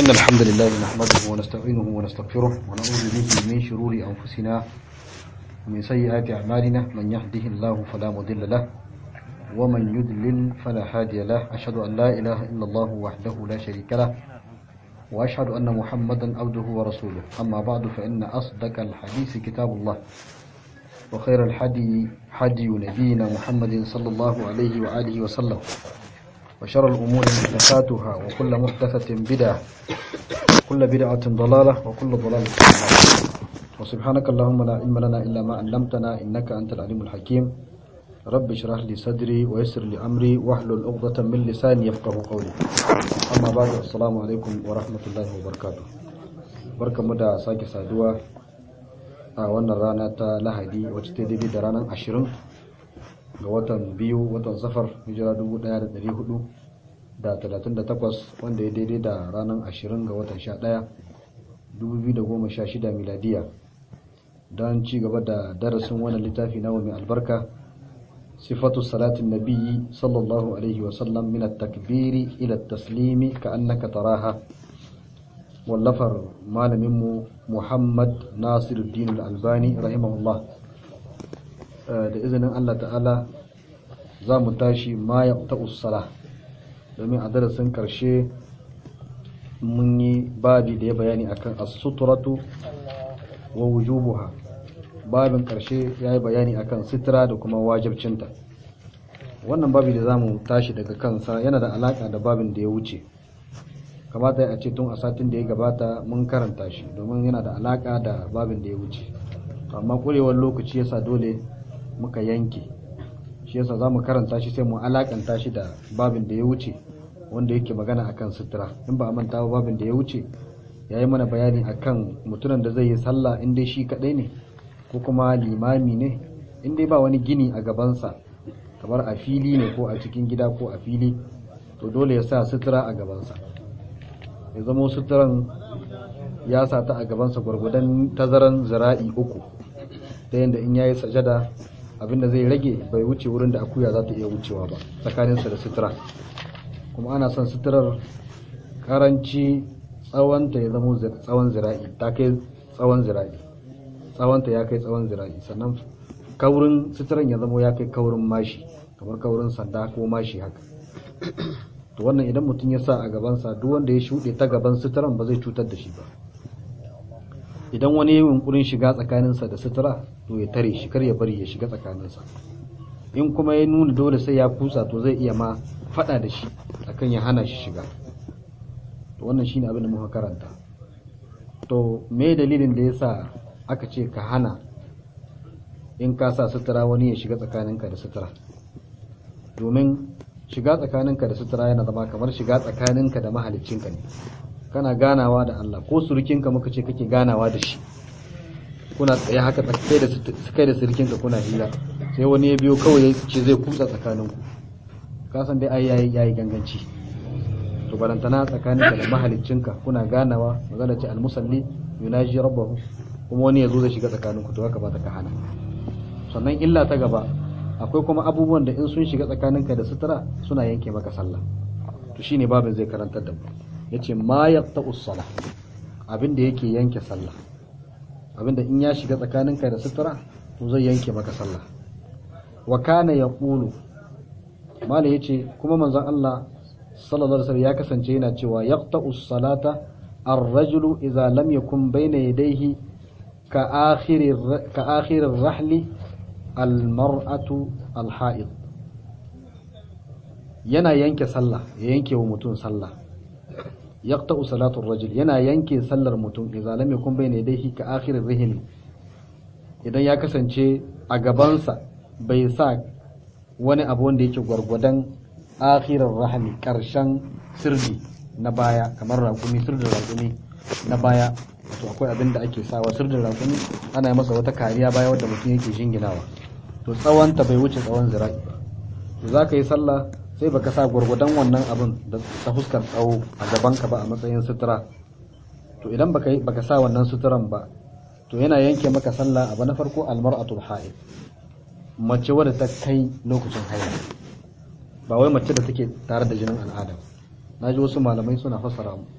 إن الحمد لله نحمده ونستعينه ونستغفره ونعوذ به من شرور أنفسنا ومن سيئات أعمالنا من يهده الله فلا مضل له ومن يضلل فلا هادي له أشهد أن لا إله إلا الله وحده لا شريك له وأشهد أن محمدا عبده ورسوله أما بعد فإن أصدق الحديث كتاب الله وخير الحدي حدي نبينا محمد صلى الله عليه وآله وسلم وشر الأمور محدثاتها وكل محدثة بدعة وكل بدعة ضلالة وكل ضلالة في النار وسبحانك اللهم لا علم لنا إلا ما علمتنا إنك أنت العليم الحكيم رب اشرح لي صدري ويسر لي أمري واحلل عقدة من لساني يفقه قولي أما بعد السلام عليكم ورحمة الله وبركاته بركة مدى ساكي سادوا a wannan rana ta lahadi wacce ta daidai da ranar ashirin ga watan biyu watan safar hijira 1438 wanda ya daidai da ranar ashirin ga watan 11 2016 miladiya don ci gaba da darasin wannan littafi na mai albarka sifatu salatin nabiyyi sallallahu alaihi wasallam min at-takbiri ila at-taslimi ka annaka taraha wallafar malaminmu muhammad nasiruddin al-albani rahimahullah da izinin allah ta'ala za mu tashi ma ya sala domin a darasin karshe mun yi babi da ya bayani akan as-suturatu wa wujubuha babin karshe ya yi bayani akan sitira da kuma wajibcinta wannan babi da za mu tashi daga kansa yana da alaka da babin da ya wuce kamata a ce tun a satin da ya gabata mun karanta shi domin yana da alaka da babin da ya wuce amma kurewar lokaci yasa dole muka yanke shi yasa za mu karanta shi sai mu alakanta shi da babin da ya wuce wanda yake magana akan sutura in ba a manta ba babin da ya wuce ya yi mana bayani akan mutumin da zai yi sallah in dai shi kadai ne ko kuma limami ne in dai ba wani gini a gabansa kamar a fili ne ko a cikin gida ko a fili to dole ya sa sutura a gabansa ya zama suturan ya sa ta a gabansa gwargwadon tazaran zira'i uku ta yadda in yayi sajada abinda zai rage bai wuce wurin da akuya za ta iya wucewa ba tsakaninsa da sutura kuma ana son suturar karanci tsawonta ya zama tsawon zira'i ta kai tsawon zira'i tsawonta ya kai tsawon zira'i sannan kaurin suturan ya zama ya kai kaurin mashi kamar kaurin sanda ko mashi haka to wannan idan mutum ya sa a gabansa duk wanda ya shuɗe ta gaban suturan ba zai cutar da shi ba idan wani yi yunkurin shiga tsakaninsa da sutura to ya tare shi kar ya bari ya shiga tsakaninsa in kuma ya nuna dole sai ya kusa to zai iya ma faɗa da shi akan ya hana shi shiga to wannan shine abin da muka karanta to me dalilin da yasa aka ce ka hana in ka sa sutura wani ya shiga tsakaninka da sutura domin shiga tsakaninka da sutura yana zama kamar shiga tsakaninka da mahaliccinka ne kana ganawa da Allah ko surukinka muka ce kake ganawa da shi kuna tsaye haka kai da kai da surukinka kuna hira sai wani ya biyo kawai ya ce zai kutsa tsakaninku ka san dai ai yayi yayi ganganci to barantana tsakaninka da mahaliccinka kuna ganawa magana ce almusalli yunaji rabbahu kuma wani ya zo zai shiga tsakaninku to haka ba ta ka hana sannan illa ta gaba akwai kuma abubuwan da in sun shiga tsakaninka da sutura suna yanke maka sallah to shine babin zai karantar da mu yace ma yaqta'us salah abin da yake yanke sallah abin da in ya shiga tsakaninka da sutura to zai yanke maka sallah wa kana yaqulu mala yace kuma manzon Allah sallallahu alaihi wasallam ya kasance yana cewa yaqta'us salata ar-rajulu idza lam yakun bayna yadayhi ka akhir ka akhir ar-rahli almar'atu alha'id yana yanke sallah ya yanke wa mutum sallah yaqta'u salatu rajul yana yanke sallar mutum idza lam yakun bayna yadayhi ka akhir rihli idan ya kasance a gabansa bai sa wani abu wanda yake gwargwadon akhirar rahmi karshen sirri na baya kamar rakumi sirrin rakumi na baya to akwai abin da ake sawa sirrin rakumi ana yi masa wata kariya baya wadda mutum yake jinginawa to tsawonta bai wuce tsawon zira'i ba to za ka yi sallah sai baka sa gwargwadon wannan abin da ta fuskar tsawo a gabanka ba a matsayin sutura to idan baka baka sa wannan suturan ba to yana yanke maka sallah abu na farko almar'atul ha'id mace wadda ta kai lokacin haila ba wai mace da take tare da jinin al'ada na ji wasu malamai suna fassara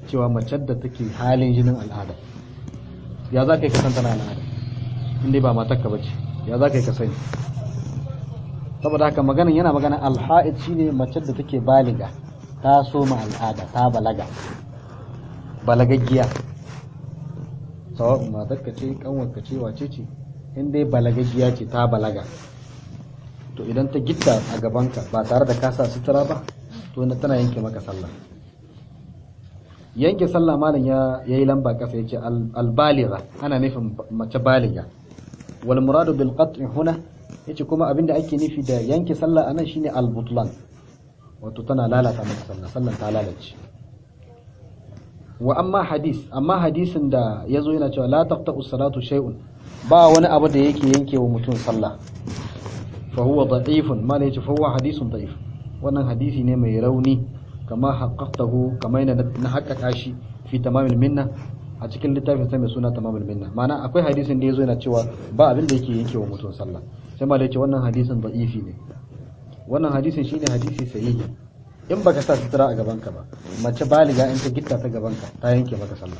cewa mace da take halin jinin al'ada ya za ka yi kasan tana al'ada inda ba matakka ba ce ya za ka yi ka sani saboda haka maganin yana magana alha'id shine mace da take baliga ta soma al'ada ta balaga balagaggiya sawa'un matakka ce kanwarka ce wace ce in dai balagaggiya ce ta balaga to idan ta gitta a gabanka ba tare da kasa sutura ba to tana yanke maka sallah yanke sallah malam ya yayi lamba kasa yace al-baligha ana nufin mace baliga wal muradu bil qat'i huna yace kuma abinda ake nufi da yanke sallah anan shine al-butlan wato tana lalata maka sallah sallan ta lalace wa amma hadis amma hadisin da yazo yana cewa la taqta'u salatu shay'un ba wani abu da yake yanke wa mutum sallah fa huwa da'ifun ma yace fa huwa hadisun da'if wannan hadisi ne mai rauni kama haqqaqtahu kama yana na haƙƙaƙa shi fi tamamil minna a cikin littafin sa mai suna tamamil minna ma'ana akwai hadisin da yazo yana cewa ba abin da yake yanke wa mutum sallah sai ma da yace wannan hadisin da'ifi ne wannan hadisin shine hadisi sahihi in baka sa sutura a gaban ka ba mace baliga in ta gitta ta gaban ka ta yanke maka sallah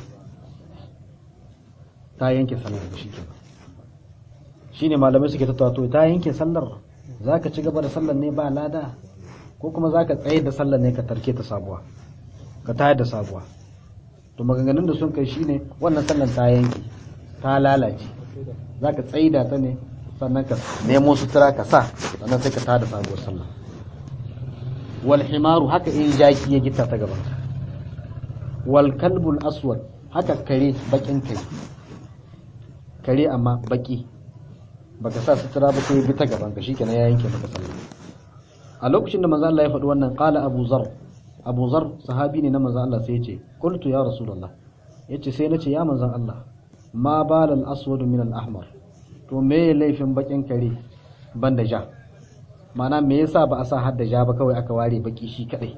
ta yanke sallar shi kenan shine malamai suke tattawa to ta yanke sallar zaka ci gaba da sallar ne ba lada ko kuma zaka tsaye da sallar ne ka tarke ta sabuwa ka tayar da sabuwa to maganganun da sun kai shine wannan sallar ta yanke ta lalace zaka tsaida ta ne sannan ka nemo sutura ka sa sannan sai ka tada sabuwar sallah wal himaru haka in jaki ya gita ta gaban wal kalbul aswad haka kare bakin kai kare amma baki baka sa sutura ba sai ya bi ta gaban ka shikenan ya yanke maka sallah a lokacin da manzo Allah ya faɗi wannan qala Abu Zar Abu Zar sahabi ne na manzo Allah sai ya ce qultu ya rasulullah yace sai nace ya manzo Allah ma balal aswad min al ahmar to me laifin bakin kare banda ja mana me yasa ba a sa hadda ja ba kawai aka ware baki shi kadai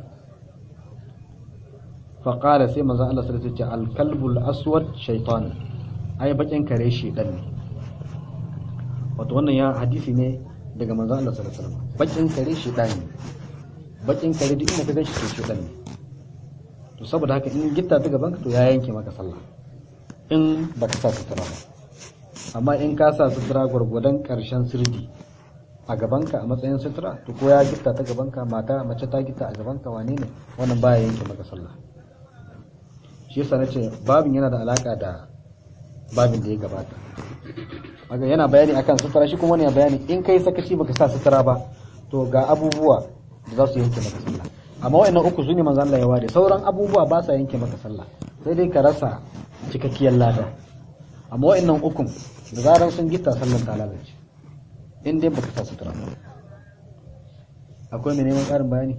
fa qala sai manzo Allah sallallahu alaihi wasallam al kalbul aswad shaytan ai bakin kare shedan ne wato wannan ya hadisi ne daga manzo Allah sallallahu alaihi wasallam bakin kare shedan ne bakin kare duk inda ka ganshi to shedan ne to saboda haka in gitta ta gaban ka to ya yanke maka sallah in baka sa sutura ba amma in ka sa sutura gwargwadon karshen sirdi a gabanka a matsayin sutura to ko ya gitta ta gabanka mata mace ta gitta a gabanka wane ne wannan baya yanke maka sallah shi yasa nace babin yana da alaka da babin da ya gabata haka yana bayani akan sutura shi kuma yana bayani in kai sakaci baka sa sutura ba to ga abubuwa da za su yanke maka sallah amma wa'annan uku su ne manzo Allah ya ware sauran abubuwa ba sa yanke maka sallah sai dai ka rasa cikakkiyar lada amma wa'annan ukun da zarar sun gita sallar ta lalace in dai baka sa sutura ba akwai mai neman ƙarin bayani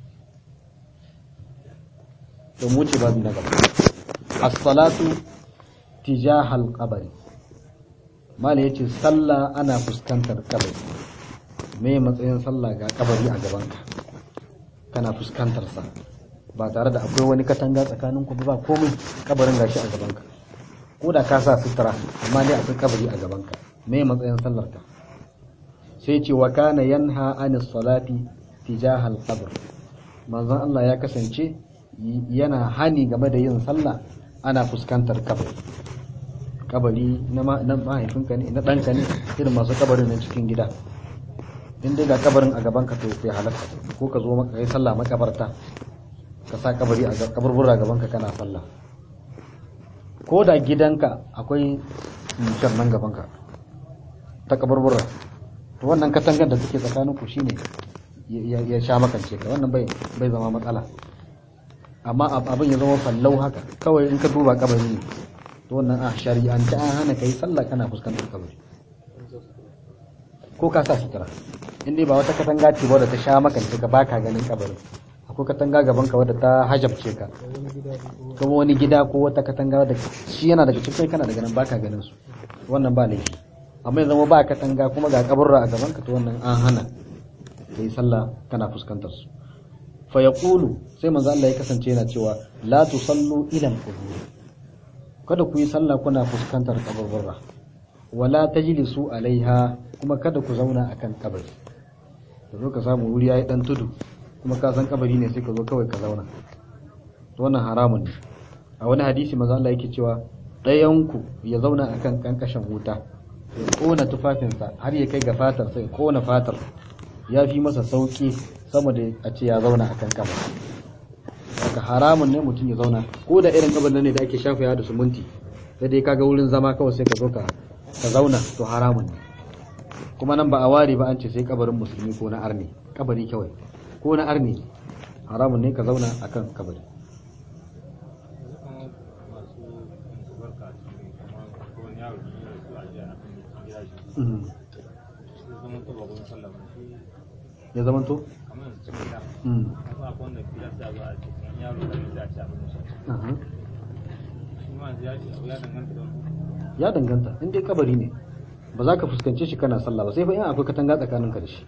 to mu ce babu na gaba as-salatu tijahal qabri mala yace sallah ana fuskantar kabari me matsayin sallah ga kabari a gabanka kana fuskantar sa ba tare da akwai wani katanga tsakanin ku ba komai kabarin gashi a gabanka ko da ka sa sutura amma dai akwai kabari a gabanka me matsayin sallar ka sai ce wa kana yanha anis salati tijahal qabr manzon Allah ya kasance yana hani game da yin sallah ana fuskantar kabari kabari na mahaifinka ne na ɗanka ne irin masu kabarin na cikin gida in dai ga kabarin a gaban ka to kai halatta ko ka zo maka kai sallah makabarta ka sa kabari a kaburbura gaban ka kana sallah ko da gidanka akwai mutar nan gaban ka ta kaburbura to wannan katangar da take tsakanin ku shine ya sha makance ka wannan bai bai zama matsala amma abin ya zama fallau haka kawai in ka duba kabari ne to wannan a shari'ance an hana kai sallah kana fuskantar kabari ko ka sa sutura in dai ba wata katanga ce wadda ta sha makance ka baka ganin kabarin akwai katanga gaban ka wadda ta hajabce ka kuma wani gida ko wata katanga wadda shi yana daga cikin kana daga nan baka ganin su wannan ba laifi amma ya zama ba katanga kuma ga kaburra a gaban ka to wannan an hana kai sallah kana fuskantar su fa yaqulu sai manzo Allah ya kasance yana cewa la tusallu ila al-qubur kada ku yi sallah kuna fuskantar kaburburra wala tajlisu alaiha kuma kada ku zauna akan kabari ka zo ka samu wuri yayi dan tudu kuma ka san kabari ne sai ka zo kawai ka zauna to wannan haramun ne a wani hadisi maza Allah yake cewa ɗayanku ya zauna akan kankashin wuta ya kona tufafinsa har ya kai ga fatar sai kona fatar ya fi masa sauki sama da a ce ya zauna akan kabar haka haramun ne mutum ya zauna ko da irin kabar ne da ake shafa da sumunti sai dai kaga wurin zama kawai sai ka zo ka ka zauna to haramun ne kuma nan ba a ware ba an ce sai kabarin musulmi ko na arni kabari kawai ko na arni haramun ne ka zauna akan kabari ya zama to? ya danganta in dai kabari ne ba za ka fuskance shi kana sallah ba sai fa in akwai katanga tsakanin ka da shi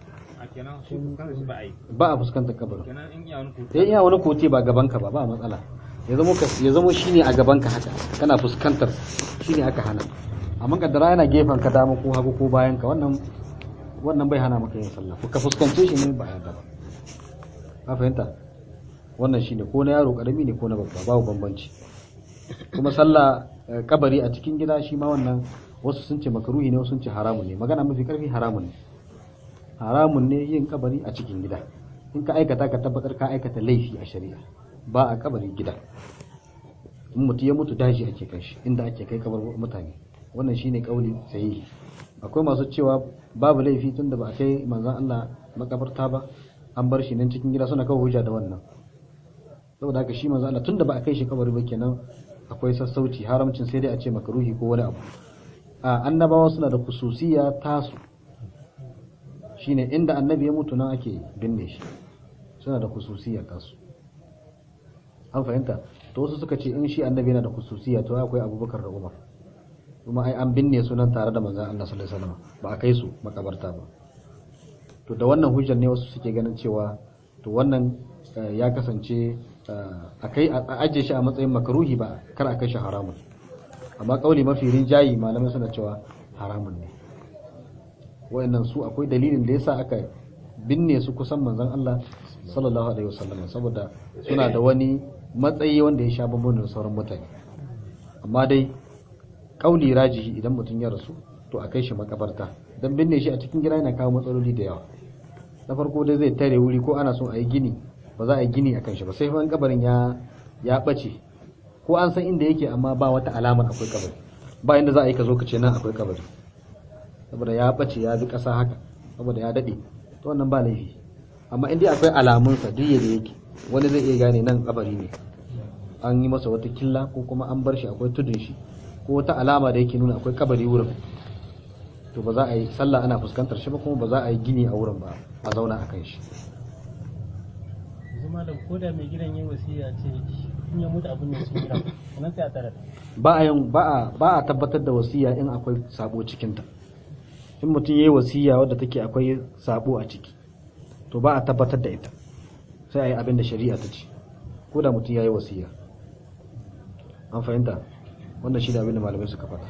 ba a fuskantar kabarin sai iya wani kote ba gaban ka ba ba matsala ya zama ya zama shine a gaban ka haka kana fuskantar shine aka hana amma kaddara yana gefen ka dama ko hagu ko bayan ka wannan wannan bai hana maka yin sallah ka fuskance shi ne ba yadda ba ka fahimta wannan shine ko na yaro karami ne ko na babba babu bambanci kuma sallah kabari a cikin gida shi ma wannan wasu sun ce makaruhi ne wasu sun ce haramun ne magana mafi karfi haramun ne haramun ne yin kabari a cikin gida in ka aikata ka tabbatar ka aikata laifi a shari'a ba a kabari gida in mutu ya mutu daji ake kai shi inda ake kai kabar mutane wannan shine kauli sahihi akwai masu cewa babu laifi tunda ba a kai manzon Allah makabarta ba an bar shi nan cikin gida suna kawo hujja da wannan saboda haka shi manzon Allah tunda ba a kai shi kabari ba kenan akwai sassauci haramcin sai dai a ce makaruhi ko wani abu a annabawa suna da kususiya tasu shine inda annabi ya mutu nan ake binne shi suna da kususiya tasu an fahimta to wasu suka ce in shi annabi yana da kususiya to akwai abubakar da umar kuma ai an binne su nan tare da manzon Allah sallallahu alaihi wasallam ba a kai su makabarta ba to da wannan hujjar ne wasu suke ganin cewa to wannan ya kasance a kai a ajiye shi a matsayin makaruhi ba kar a kai shi haramun amma kauli mafi rinjayi malamai suna cewa haramun ne wayannan su akwai dalilin da yasa aka binne su kusan manzon Allah sallallahu alaihi wasallam saboda suna da wani matsayi wanda ya sha bambam da sauran mutane amma dai kauli rajihi idan mutum ya rasu to a kai shi makabarta dan binne shi a cikin gida yana kawo matsaloli da yawa na farko dai zai tare wuri ko ana son a yi gini ba za a yi gini a kan shi ba sai fa kabarin ya ya bace ko an san inda yake amma ba wata alamar akwai kabari ba inda za a yi ka zo ka ce nan akwai kabari saboda ya bace ya bi kasa haka saboda ya dade to wannan ba laifi amma in dai akwai alamun sa duk yadda yake wani zai iya gane nan kabari ne an yi masa wata killa ko kuma an bar shi akwai tudun shi ko wata alama da yake nuna akwai kabari wurin to ba za a yi sallah ana fuskantar shi ba kuma ba za a yi gini a wurin ba a zauna a kan shi zama da koda mai gidan yin wasiya ce in ya mutu abin da su gidan nan sai a tare ba a yin ba a ba a tabbatar da wasiya in akwai sabo cikin ta in mutum yayi wasiya wadda take akwai sabo a ciki to ba a tabbatar da ita sai a yi abin da shari'a ta ce ko da mutum yayi wasiya an fahimta wannan shi da abin da malamai suka faɗa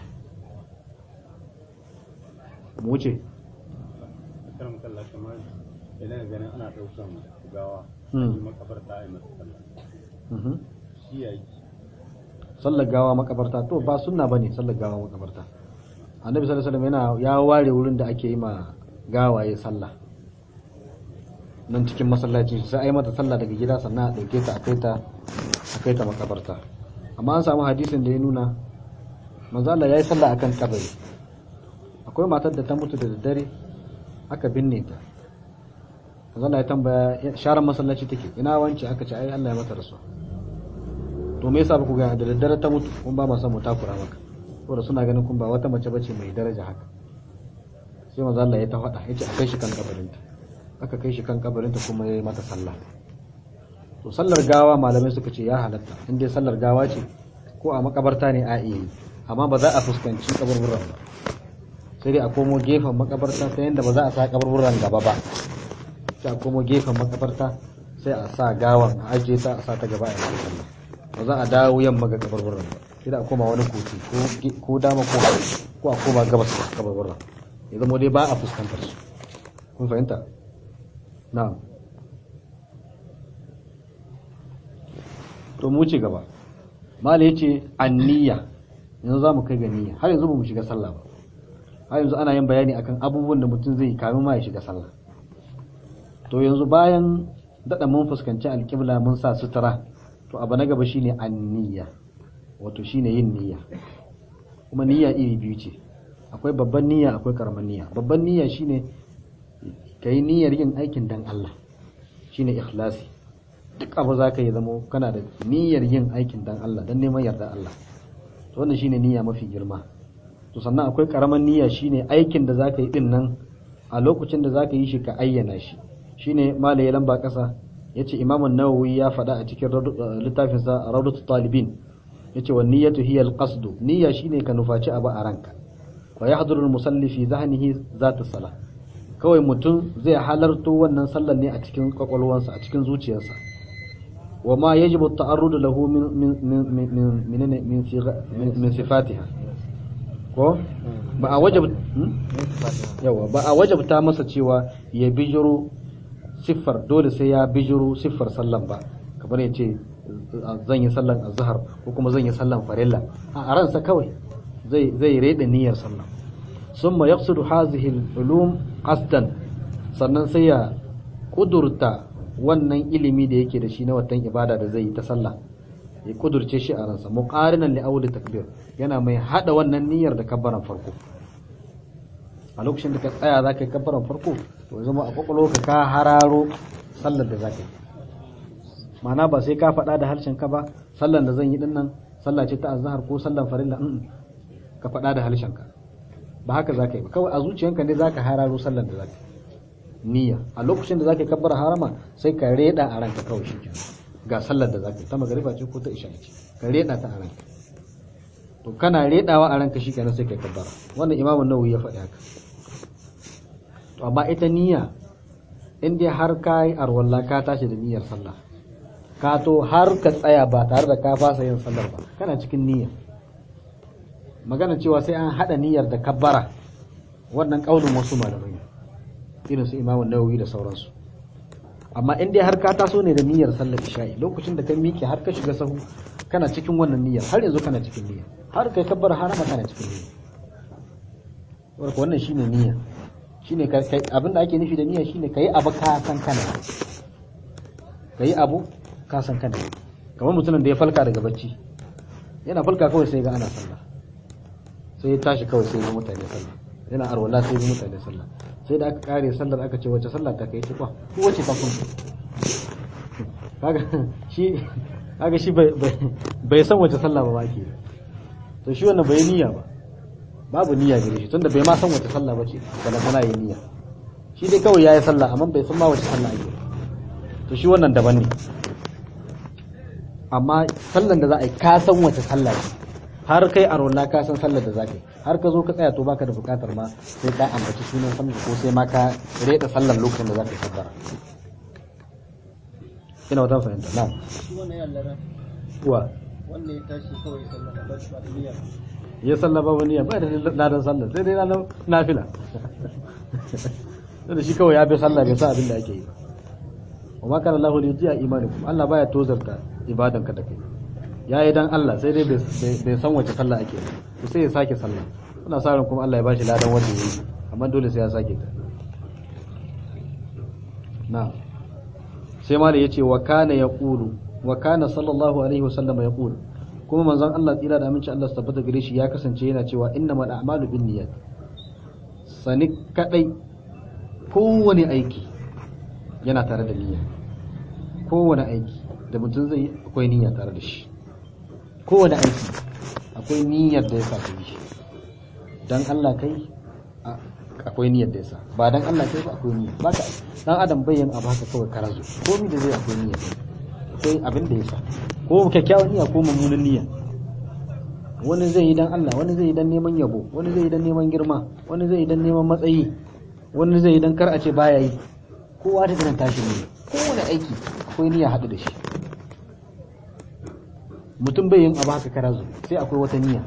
mu wuce karam kalla kamar idan ganin ana ɗaukan gawa Hmm. yi makabarta a yi masa sallah Mhm. shi ya yi sallar gawa makabarta to ba sunna bane sallar gawa makabarta annabi sallallahu alaihi wasallam yana ya ware wurin da ake yi ma gawaye sallah nan cikin masallaci sai ai mata sallah daga gida sannan a dauke ta a kai ta a kai ta makabarta amma an samu hadisin da ya nuna manzo Allah yayi sallah akan kabari akwai matar da ta mutu da daddare aka binne ta manzo Allah ya tambaya sharan masallaci take ina wance aka ce ai Allah ya mata rasuwa to me yasa ba ku ga da daddare ta mutu kun ba ma son mu takura maka saboda suna ganin kun ba wata mace bace mai daraja haka sai manzo Allah ya ta faɗa yace a kai shi kan kabarinta aka kai shi kan kabarinta kuma yayi mata sallah to sallar gawa malamai suka ce ya halatta in dai sallar gawa ce ko a makabarta ne a iya yi amma ba za a fuskanci kaburburan ba sai dai a komo gefen makabarta ta yadda ba za a sa kaburburan gaba ba sai a komo gefen makabarta sai a sa gawan a ajiye ta a sa ta gaba a yi sallah ba za a dawo yamma ga kabarbaran ba sai da a koma wani kotu ko- ko dama ko hagu ko a koma gabas ga kabarbaran ya zama dai ba a fuskantar su kun fahimta na'am to mu ci gaba mala yace anniya yanzu zamu kai ga niyya har yanzu ba mu shiga sallah ba har yanzu ana yin bayani akan abubuwan da mutum zai kamin ma ya shiga sallah to yanzu bayan dada mun fuskanci alƙibla mun sa sutura to abu na gaba shine anniya wato shine yin niyya kuma niyya iri biyu ce akwai babban niyya akwai karaman niyya babban niyya shine kai niyyar yin aikin dan Allah shine ikhlasi duk abu za ka yi zamo kana da niyyar yin aikin dan Allah dan neman yarda Allah to wannan shine niyya mafi girma to sannan akwai karaman niyya shine aikin da za ka yi din nan a lokacin da za ka yi shi ka ayyana shi shine malaye lamba kasa yace Imam an-Nawawi ya faɗa a cikin littafinsa Rawdatul Talibin yace wa niyyatu hiya al-qasd niyya shine ka nufaci abu a ranka wa yahduru al-musalli fi dhahnihi zat as-salah kawai mutum zai halarto wannan sallar ne a cikin kwakwalwansa a cikin zuciyarsa wa ma yajibu at-ta'arrud lahu min min min min min min sifatiha ko ba a wajab yawa ba a wajabta masa cewa ya bijiro siffar dole sai ya bijiro siffar sallan ba kamar ya ce zan yi sallan azhar ko kuma zan yi sallan farilla a ransa kawai zai zai reda niyyar sallan summa yaqsidu hazihi al-ulum qasdan sannan sai ya kudurta wannan ilimi da yake da shi na watan ibada da zai yi ta sallah ya kudurce shi a ransa muqarinan li awli takbir yana mai hada wannan niyyar da kabbaran farko a lokacin da ka tsaya za ka yi kabbaran farko to zama a kwakwalo ka ka hararo sallar da za ka yi ma'ana ba sai ka faɗa da harshen ka ba sallar da zan yi din nan sallah ce ta azhar ko sallar farilla in ka faɗa da harshen ka ba haka za ka yi ba kawai a zuciyanka ne za ka hararo sallar da za ka yi niyya a lokacin da za ka yi kabbara harama sai ka reda a ranka kawai shi ga sallar da za ka yi ta magariba ce ko ta isha ce ka reda ta a ranka to kana redawa a ranka shikenan sai kai kabbara wannan imamu nawawi ya faɗi haka to amma ita niyya in dai har ka yi arwalla ka tashi da niyyar sallah ka to har ka tsaya ba tare da ka fasa yin sallar ba kana cikin niyya magana cewa sai an haɗa niyyar da kabbara wannan ƙaunin wasu malamai ne irin su imamu nawawi da sauransu amma in dai har ka taso ne da niyyar sallar isha'i lokacin da ka miƙe har ka shiga sahu kana cikin wannan niyyar har yanzu kana cikin niyya har kai kabbara harama kana cikin niyya warka wannan shine niyya shine kai abin da ake nufi da niyya shine kai abu ka san kana kai abu ka san kana kamar mutumin da ya falka daga bacci yana falka kawai sai ga ana sallah sai ya tashi kawai sai ya mutane sallah yana arwala sai ya mutane sallah sai da aka kare sallar aka ce wace sallah ta kai ci kwa ko wace ta kun kaga shi kaga shi bai san wace sallah ba ba ke to shi wannan bai niyya ba babu niyya gare shi tunda bai ma san wace sallah bace bala kana yi niyya shi dai kawai yayi sallah amma bai san ma wace sallah ake to shi wannan daban ne amma sallan da za a yi ka san wace sallah ce har kai a rola ka san sallar da za ka yi har ka zo ka tsaya to baka da bukatar ma sai ka ambaci sunan sallar ko sai ma ka reda sallar lokacin da za ka yi sabbara ina wata fahimta na shi wannan ya lara wa wanda ya tashi kawai sallah ba shi ba da niyya ya sallah ba wani ba da ladan sallar sai dai ladan nafila da shi kawai ya bi sallah bai sa abin da ake yi ba wa ma kana Allahu li yudiya imanikum Allah baya tozarta ibadanka da kai ya yi dan Allah sai dai bai san wace sallah ake to sai ya sake sallah muna sa ran kuma Allah ya bashi ladan wanda ya yi amma dole sai ya sake ta na sai ma da yace wa kana yaqulu wa kana sallallahu alaihi wasallam yaqulu kuma manzon Allah tsira da aminci Allah su tabbata gare shi ya kasance yana cewa innamal a'malu binniyat sani kadai kowane aiki yana tare da niyya kowane aiki da mutum zai yi akwai niyya tare da shi kowane aiki akwai niyyar da ya sa kai shi dan Allah kai akwai niyyar da ya sa ba dan Allah kai ba akwai niyya ba ka dan adam bai yin abu haka kawai karazo komai da zai akwai niyya akwai abin da ya sa ko kyakkyawan niyya ko mummunan niyya wani zai yi dan Allah wani zai yi dan neman yabo wani zai yi dan neman girma wani zai yi dan neman matsayi wani zai yi dan kar a ce baya yi kowa ta irin tashi ne kowane aiki akwai niyya haɗu da shi mutum bai yin abu haka karazu sai akwai wata niyya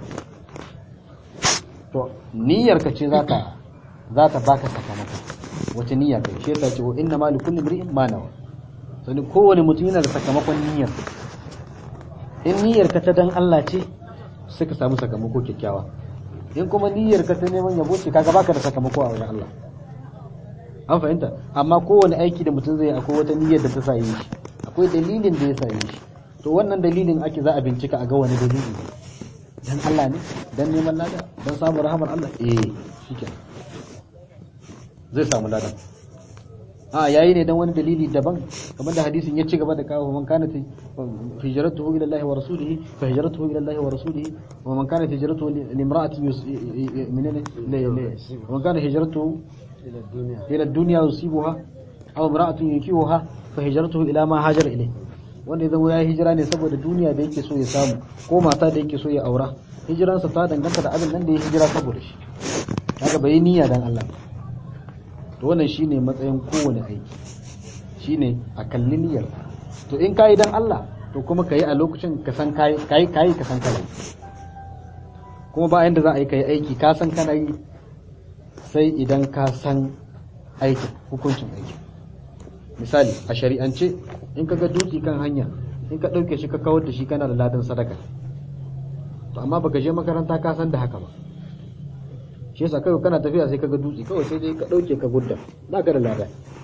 to niyyar ka ce za ta za ta baka sakamako wace niyya kai shi yasa ce wa inna ma li kulli imri'in ma nawa sani kowane mutum yana da sakamakon niyyar in niyyar ka ta dan Allah ce sai ka samu sakamako kyakkyawa in kuma niyyar ka ta neman yabo ce kaga baka da sakamako a wajen Allah an fahimta amma kowane aiki da mutum zai akwai wata niyyar da ta sa yi shi akwai dalilin da ya sa yi shi to wannan dalilin ake za a bincika a ga wani dalili ne dan Allah ne dan neman lada dan samun rahamar Allah eh shikenan zai samu ladan a yayi ne dan wani dalili daban kamar da hadisin ya ci gaba da kawo man kana hijratuhu ila Allah wa rasulihi fa hijratuhu ila Allah wa rasulihi wa man kana hijratuhu li imra'atin minene man kana hijratuhu ila duniya ila dunya yusibuha aw imra'atun yukihuha fa hijratuhu ila ma hajara ilayhi wanda ya zama ya hijira ne saboda duniya da yake so ya samu ko mata da yake so ya aura hijiransa ta danganta da abin nan da ya hijira saboda shi kaga bai niyya dan Allah ba to wannan shine matsayin kowane aiki shine a kalli niyyar to in kayi dan Allah to kuma kayi a lokacin ka san kayi kayi kayi ka san kana kuma ba yanda za a yi kai aiki ka san kana yi sai idan ka san aikin hukuncin aiki misali a shari'ance in ka ga dutse kan hanya in ka ɗauke shi ka kawar da shi kana da ladan sadaka to amma baka je makaranta ka san da haka ba shi yasa kawai kana tafiya sai ka ga dutse kawai sai dai ka ɗauke ka gudda ba ka da lada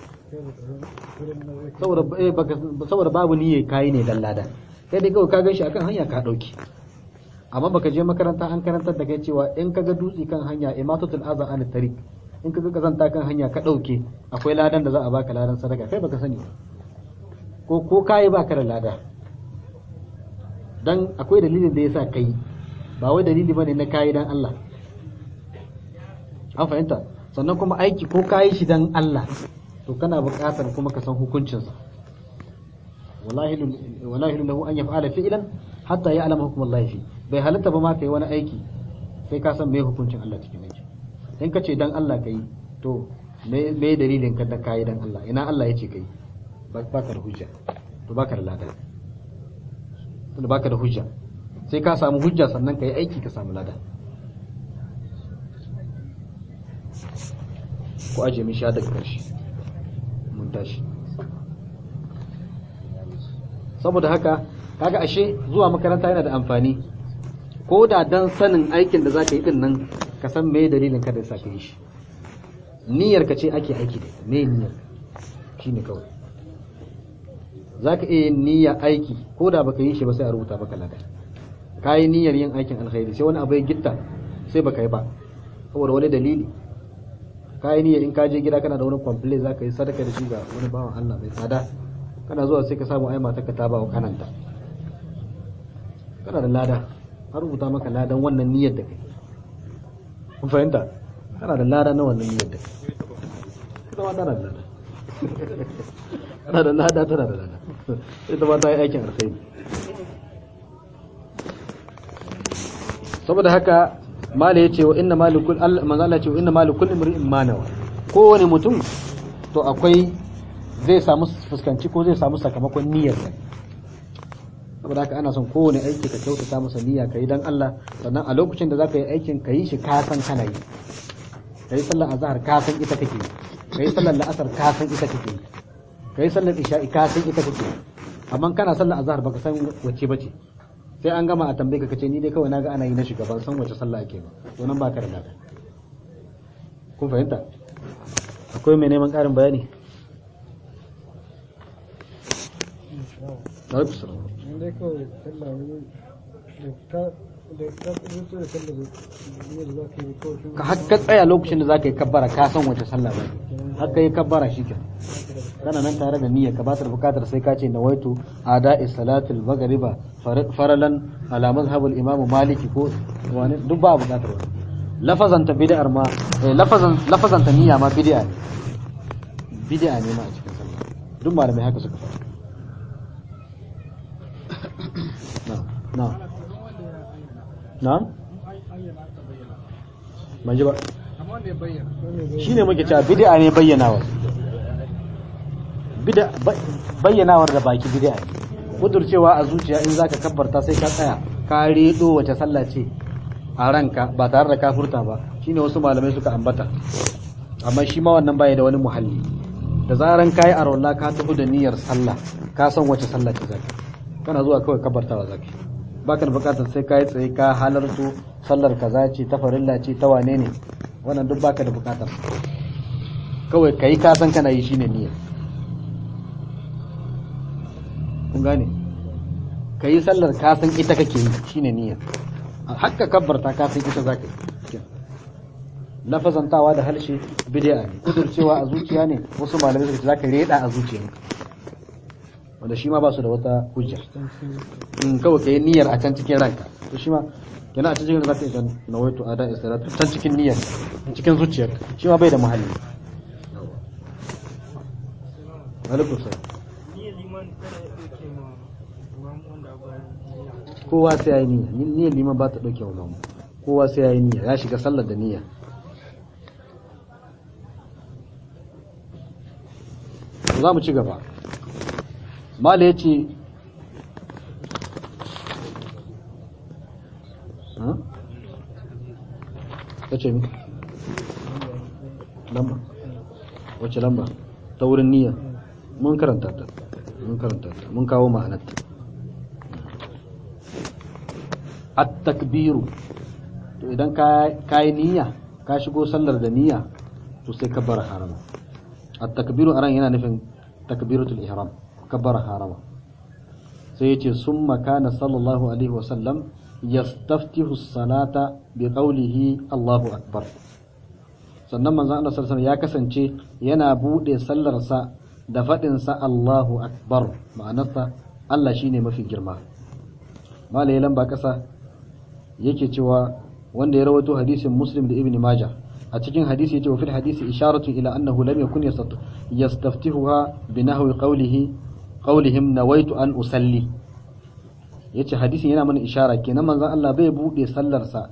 saboda eh, baka- saboda babu niyyar kayi ne dan lada kai dai kawai ka gan shi akan hanya ka ɗauke amma baka je makaranta an karantar da kai cewa in ka ga dutse kan hanya imatatul aza an tariq in ka ga kazanta kan hanya ka ɗauke akwai ladan da za a baka ladan sadaka kai baka sani ba ko ko kayi baka da lada dan akwai dalilin da yasa kai ba wai dalili bane na kayi dan Allah an fahimta sannan kuma aiki ko kayi shi dan Allah to kana buƙatar kuma ka san hukuncinsa wallahi wallahi lahu an yaf'ala fi'lan hatta ya'lama hukm Allah fi bai halatta ba ma kai wani aiki sai ka san me hukuncin Allah cikin aiki in ka ce dan Allah kai to me me dalilin ka da kai dan Allah ina Allah yace kai ba ka da hujja to baka da lada to baka da hujja sai ka samu hujja sannan kai aiki ka samu lada ko aje min sha daga karshe mun tashi saboda haka kaga ashe zuwa makaranta yana da amfani ko da dan sanin aikin da zaka yi din nan ka san me dalilin ka da yasa ka yi shi niyyar ka ce ake aiki da ita me niyyar shine kawai zaka iya yin niyya aiki ko da baka yi shi ba sai a rubuta maka lada ka yi niyyar yin aikin alkhairi sai wani abu ya gitta sai baka yi ba saboda wani dalili ka yi niyyar in ka je gida kana da wani complaint zaka yi sadaka da shi ga wani bawan Allah mai tsada kana zuwa sai ka samu ai matarka ta ba wa kananta kana da lada an rubuta maka ladan wannan niyyar da kai kun fahimta kana da lada na wannan niyyar da kai ita ma tana da lada kana da lada tana da lada ita ma ta yi aikin alkhairi saboda haka mala ya ce wa inna malikul manzo Allah ce wa inna malikul imri'in manawa kowane mutum to akwai zai samu fuskanci ko zai samu sakamakon niyyar sa saboda haka ana son kowane aiki ka kyautata masa niyya ka yi dan Allah sannan a lokacin da zaka yi aikin ka yi shi ka san kana yi ka yi sallar azhar ka san ita kake yi ka yi sallar la'asar ka san ita kake yi ka yi sallar isha'i ka san ita kake yi amma kana sallar azhar baka san wacce bace sai an gama a tambaye ka kace ni dai kawai naga ana yi na shiga ban san wace sallah ake ba to nan baka da lada kun fahimta akwai mai neman karin bayani alaikum salam dai kawai sallah wani da ka da ka rubuta da sallah ne da za ka yi kawai shi ka har ka tsaya lokacin da zaka yi kabbara ka san wace sallah ba har ka yi kabbara shikenan kana nan tare da niyyar ka ba ta da bukatar sai ka ce nawaitu ada'i salatul maghriba faralan ala mazhabul imam maliki ko wani duk ba bukatar wani lafazan ta bid'ar ma eh, lafazan lafazan ta niyya ma bid'a ne bid'a ne ma a cikin sallah duk malamai haka suka faɗa na'am na'am na'am ban ji ba shi ne muke cewa bid'a ne bayyanawa bid'a ba- bayyanawar da baki bid'a ne kudurcewa a zuciya in zaka kabbarta sai ka tsaya ka redo wace sallah ce a ranka ba tare da kafurta ba shine wasu malamai suka ambata amma shi ma wannan baya da wani muhalli da zaran kayi arwalla ka tafi da niyyar sallah ka san wace sallah ce zaka kana zuwa kawai kabartawa zaka baka da bukatar sai ka yi tsaye ka halarto sallar kaza ce ta farilla ce ta wane ne wannan duk baka da bukatar kawai kai ka san kana yi shine niyya kun gane ka yi sallar ka san ita kake yi shine niyya hakka kabbarta ka san ita zaka yi lafazantawa da halshe bid'a ne kudurcewa a zuciya ne wasu malamai suka ce zaka reda a zuciyarka wanda shi ma ba su da wata hujja in kawai ka yi niyyar a can cikin ranka to shi ma yana a cikin zaka idan nawaitu ada istiratu can cikin niyyar cikin zuciyar shi ma bai da muhalli alaikum salam kowa sai ya yi niyya niyyar liman ba ta dauke wa mamu kowa sai ya yi niyya ya shiga sallar da niyya za mu ci gaba mala ya ce ta ce mi lamba wace lamba ta wurin niyya mun karanta ta mun karanta ta mun kawo ma'anarta at-takbiru to idan ka yi niyya ka shigo sallar da niyya to sai ka bar harama at-takbiru aran yana nufin takbiratul ihram kabbara harama sai yace summa kana sallallahu alaihi wasallam yastaftihu salata bi qawlihi Allahu akbar sannan manzon Allah sallallahu alaihi ya kasance yana bude sallarsa da fadin sa Allahu akbar ma'anarsa Allah shine mafi girma malai lamba kasa yake cewa wanda ya rawaito hadisin Muslim da Ibn Majah a cikin hadisi yace wa fil hadisi isharatu ila annahu lam yakun yastaftihuha bi nahwi qawlihi qawlihim nawaitu an usalli yace hadisin yana mana ishara kenan manzon Allah bai bude sallarsa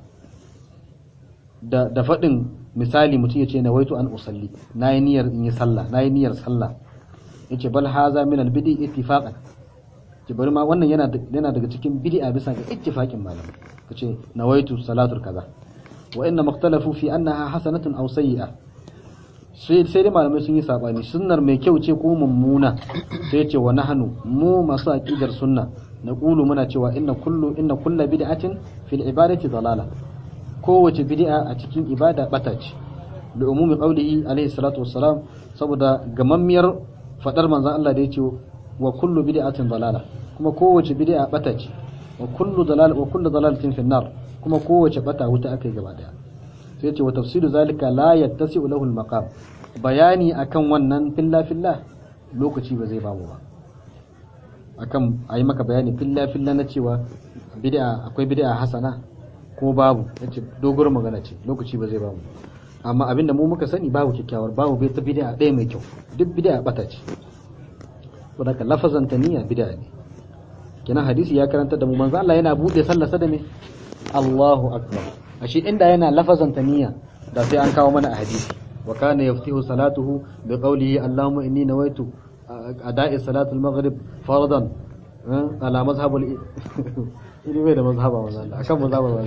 da da fadin misali mutum yace nawaitu an usalli nayi niyyar in yi sallah nayi niyyar sallah yace bal haza min al bid'i ittifaqan ki bari ma wannan yana yana daga cikin bid'a bisa ga ittifaqin malamai kace nawaitu salatul kaza wa inna makhtalafu fi annaha hasanatun aw sayyi'a sai sai dai malamai sun yi sabani sunnar mai kyau ce ko mummuna sai ce wa nahnu mu masu aqidar sunna naqulu muna cewa inna kullu inna kullu bid'atin fil ibadati dalala kowace bid'a a cikin ibada bata ce da umumi qaulihi alaihi salatu wassalam saboda gamammiyar fadar manzon Allah da yace wa kullu bid'atin dalala kuma kowace bid'a bata ce wa kullu dalal wa kullu dalalatin fi nar kuma kowace bata wuta akai gaba daya sai ce wa tafsiru zalika la yattasi'u lahu al-maqam bayani akan wannan filla filla lokaci ba zai bamu ba akan ayi maka bayani filla filla na cewa bid'a akwai bid'a hasana ko babu yace dogor magana ce lokaci ba zai bamu amma abinda mu muka sani babu kyakkyawar babu bai ta bid'a ɗaya mai kyau duk bid'a bata ce saboda lafazan taniya bid'a ne kenan hadisi ya karanta da mu manzo Allah yana bude sallar sa da me Allahu akbar ashe inda yana lafazan taniya da sai an kawo mana a hadisi wa kana yaftihu salatuhu bi qawlihi Allahumma inni nawaitu ada'i salatul maghrib fardan ala mazhab al ili bai da mazhaba wannan Allah akan mazhaba ba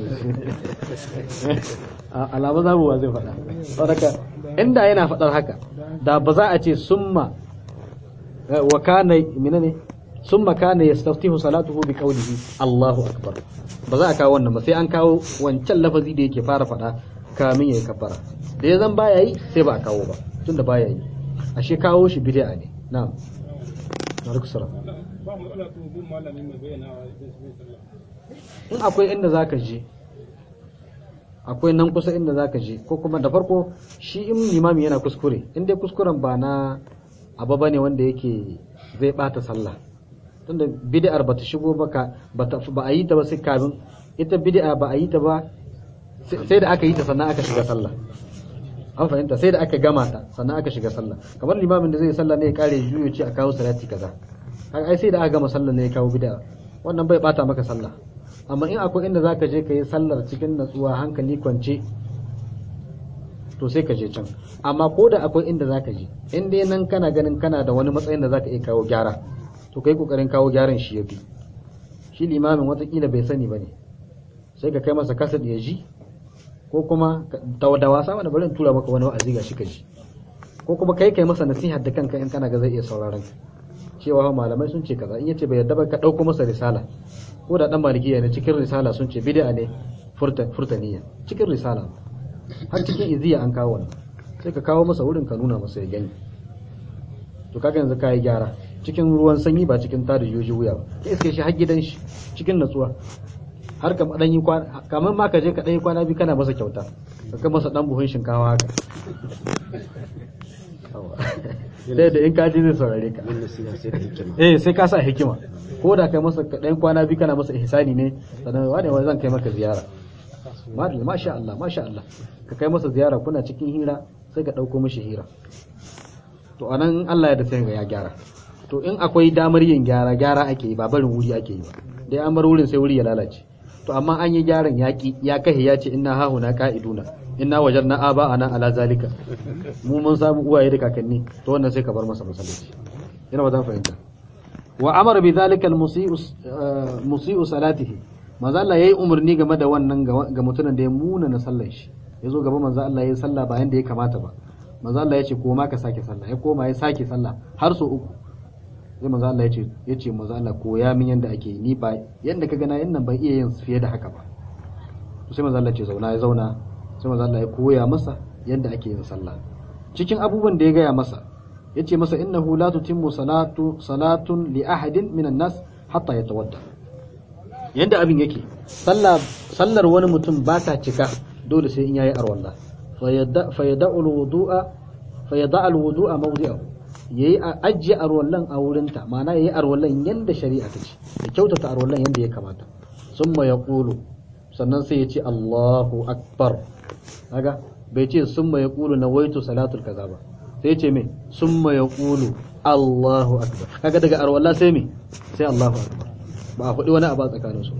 zai ala mazhabu ba zai faɗa saboda inda yana faɗar haka da ba za a ce summa wa kana menene summa kana yastaftihu salatuhu bi qawlihi Allahu akbar ba za a kawo wannan ba sai an kawo wancan lafazi da yake fara faɗa kamin yayi kabbara da ya zan baya yi sai ba a kawo ba tunda baya yi ashe kawo shi bid'a ne na'am alaikum salam ba mu ana to bin malami mai bayyana wa sallah in akwai inda zaka je akwai nan kusa inda zaka je ko kuma da farko shi in limami yana kuskure in dai kuskuren ba na abu bane wanda yake zai bata sallah tunda bid'ar bata shigo ba ka bata ba a yi ta ba sai kafin ita bid'a ba a yi ta ba sai da aka yi ta sannan aka shiga sallah an fahimta sai da aka gama ta sannan aka shiga sallah kamar limamin da zai sallah ne ya kare juyo ce a kawo salati kaza kaga ai sai da aka gama sallah ne ya kawo bid'a wannan bai bata maka sallah amma in akwai inda zaka je ka yi sallar cikin natsuwa hankali kwance to sai ka je can amma ko da akwai inda zaka je in dai nan kana ganin kana da wani matsayin da zaka iya kawo gyara to kai kokarin kawo gyaran shi yafi shi limamin watakila bai sani bane sai ka kai masa kasad ya ji ko kuma da wasa wani bari in tura maka wani wa'azi ga shi ka ji ko kuma kai kai masa nasiha da kanka in kana ga zai iya sauraron ka cewa malamai sun ce kaza in yace bai yadda ba ka dauko masa risala ko da dan malikiya ne cikin risala sun ce bid'a ne furtaniya cikin risala har cikin iziya an kawo wannan sai ka kawo masa wurin ka nuna masa ya gani to kaga yanzu kai gyara cikin ruwan sanyi ba cikin tada yoji wuya ba ka iske shi har gidan shi cikin natsuwa har ka dan yi kwana kamar ma ka je ka dan yi kwana biyu kana masa kyauta ka kai masa dan buhun shinkawa haka sai da in ka ji zai saurare ka eh sai ka sa hikima ko da kai masa dan kwana biyu kana masa ihsani ne sannan wani wani zan kai maka ziyara madalla masha Allah masha Allah ka kai masa ziyara kuna cikin hira sai ka dauko mishi hira to anan Allah ya da sai ya gyara to in akwai damar yin gyara gyara ake yi ba barin wuri ake yi ba dai an bar wurin sai wuri ya lalace to amma an yi gyaran yaki ya kahe ya ce inna hahuna qa'iduna inna wajarna aba ana ala zalika mu mun samu uwaye da kakanni to wannan sai ka bar masa masallaci ina ba zan fahimta wa amara bi zalika al-musii'u musii'u salatihi manzo Allah yayi umarni game da wannan ga mutumin da ya muna na sallar shi yazo gaba manzo Allah yayi sallah ba yanda ya kamata ba manzo Allah yace koma ka sake sallah ya koma ya sake sallah har so uku sai manzo Allah yace yace manzo Allah koya min yanda ake ni ba yanda ka gana yan nan ban iya yin fiye da haka ba to sai manzo Allah ce zauna ya zauna sai manzo Allah ya koya masa yanda ake yin sallah cikin abubuwan da ya gaya masa yace masa innahu la tutimmu salatu salatun li ahadin minan nas hatta yatawadda yanda abin yake sallah sallar wani mutum ba ta cika dole sai in yayi arwalla fa yada'u alwudu'a fa yada'a alwudu'a mawdi'ahu yayi ajiye arwallan a wurinta ma'ana yayi arwallan yanda shari'a ta ce ya kyautata arwallan yanda ya kamata summa yaqulu sannan sai ya ce Allahu akbar kaga bai ce summa yaqulu nawaitu salatul kaza ba sai ce me summa yaqulu Allahu akbar kaga daga arwalla sai me sai Allahu akbar ba a faɗi wani abu a tsakanin su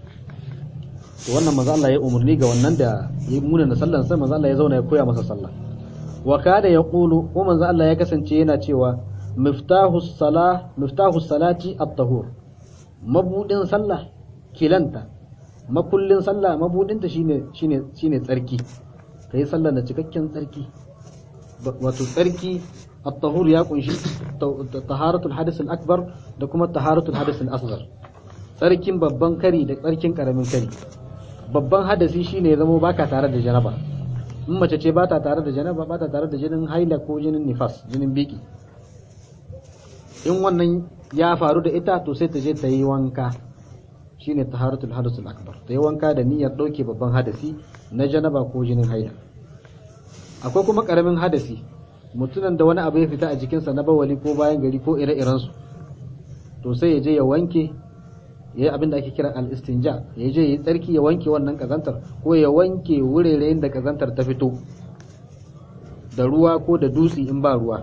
to wannan manzo Allah ya umarni ga wannan da ya muna na sallan sai manzo Allah ya zauna ya koya masa sallah wa kada yaqulu ko manzo Allah ya kasance yana cewa miftahu salah miftahu salati at-tahur mabudin sallah kilanta makullin sallah mabudinta shine shine shine tsarki kai sallah da cikakken tsarki wato tsarki at-tahur ya kunshi taharatul hadith al-akbar da kuma taharatul hadith al-asghar tsarkin babban kari da tsarkin karamin kari babban hadasi shine ya zama baka tare da janaba in mace ce bata tare da janaba bata tare da jinin haila ko jinin nifas jinin biki in wannan ya faru da ita to sai ta je ta yi wanka shine taharatul hadath al-akbar ta yi wanka da niyyar dauke babban hadasi na janaba ko jinin haila akwai kuma karamin hadasi mutumin da wani abu ya fita a jikinsa na bawali ko bayan gari ko ire-irensu to sai ya je ya wanke ya yi abin da ake kira al-istinja ya je ya tsarki ya wanke wannan kazantar ko ya wanke wuraren da kazantar ta fito da ruwa ko da dutse in ba ruwa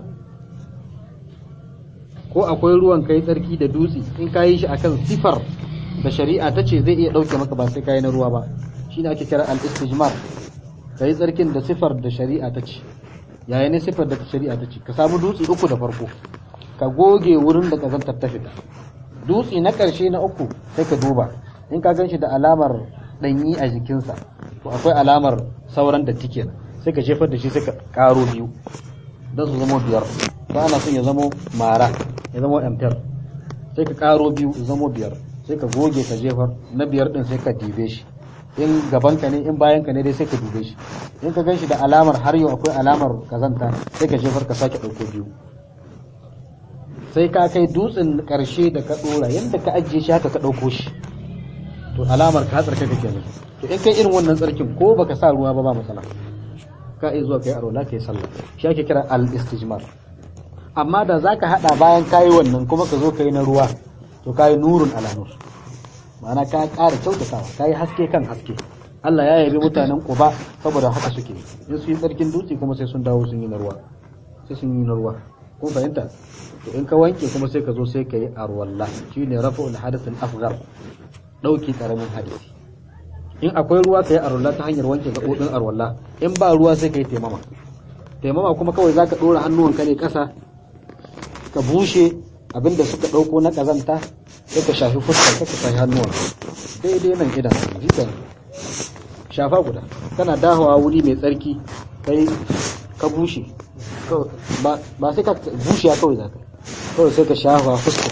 ko akwai ruwan kai tsarki da dutse in ka yi shi akan sifar da shari'a ta ce zai iya ɗauke maka ba sai ka yi na ruwa ba shine ake kira al-istijmar ka yi tsarkin da sifar da shari'a ta ce yaya ne sifar da shari'a ta ce ka samu dutse uku da farko ka goge wurin da kazantar ta fita dutse na ƙarshe na uku sai ka duba in ka gan shi da alamar ɗanyi a jikinsa to akwai alamar sauran da tike sai ka jefar da shi sai ka ƙaro biyu don su zama biyar ba ana son ya zama mara ya zama amtar sai ka ƙaro biyu ya zama biyar sai ka goge ka jefar na biyar ɗin sai ka dibe shi in gabanka ne in bayanka ne dai sai ka dube shi in ka gan shi da alamar har yau akwai alamar kazanta sai ka jefar ka sake ɗauko biyu sai ka kai dutsen karshe da ka dora yadda ka ajiye shi haka ka ɗauko shi to alamar ka tsarka kake ne to in kai irin wannan tsarkin ko baka sa ruwa ba ba matsala ka iya zuwa kai arola kai sallah shi ake kira al istijmar amma da zaka hada bayan kayi wannan kuma ka zo kai na ruwa to kayi nurun ala nur ma'ana ka ƙara kyautatawa kayi haske kan haske Allah ya yabi mutanen Quba saboda haka suke in su yi tsarkin dutse kuma sai sun dawo sun yi na ruwa sai sun yi na ruwa kun fahimta to in ka wanke kuma sai ka zo sai ka yi arwalla shine rafa'ul hadath al-asghar dauki karamin hadisi in akwai ruwa ka yi arwalla ta hanyar wanke gaɓoɓin arwalla in ba ruwa sai ka yi taimama taimama kuma kawai zaka ɗora hannuwanka ne ƙasa ka bushe abinda suka ɗauko na ƙazanta sai ka shafi fuskar ka shafi hannuwan daidai nan idan jikan shafa guda kana dahawa wuri mai tsarki kai ka bushe ba sai ka bushe kawai zaka kawai sai ka shafa fuska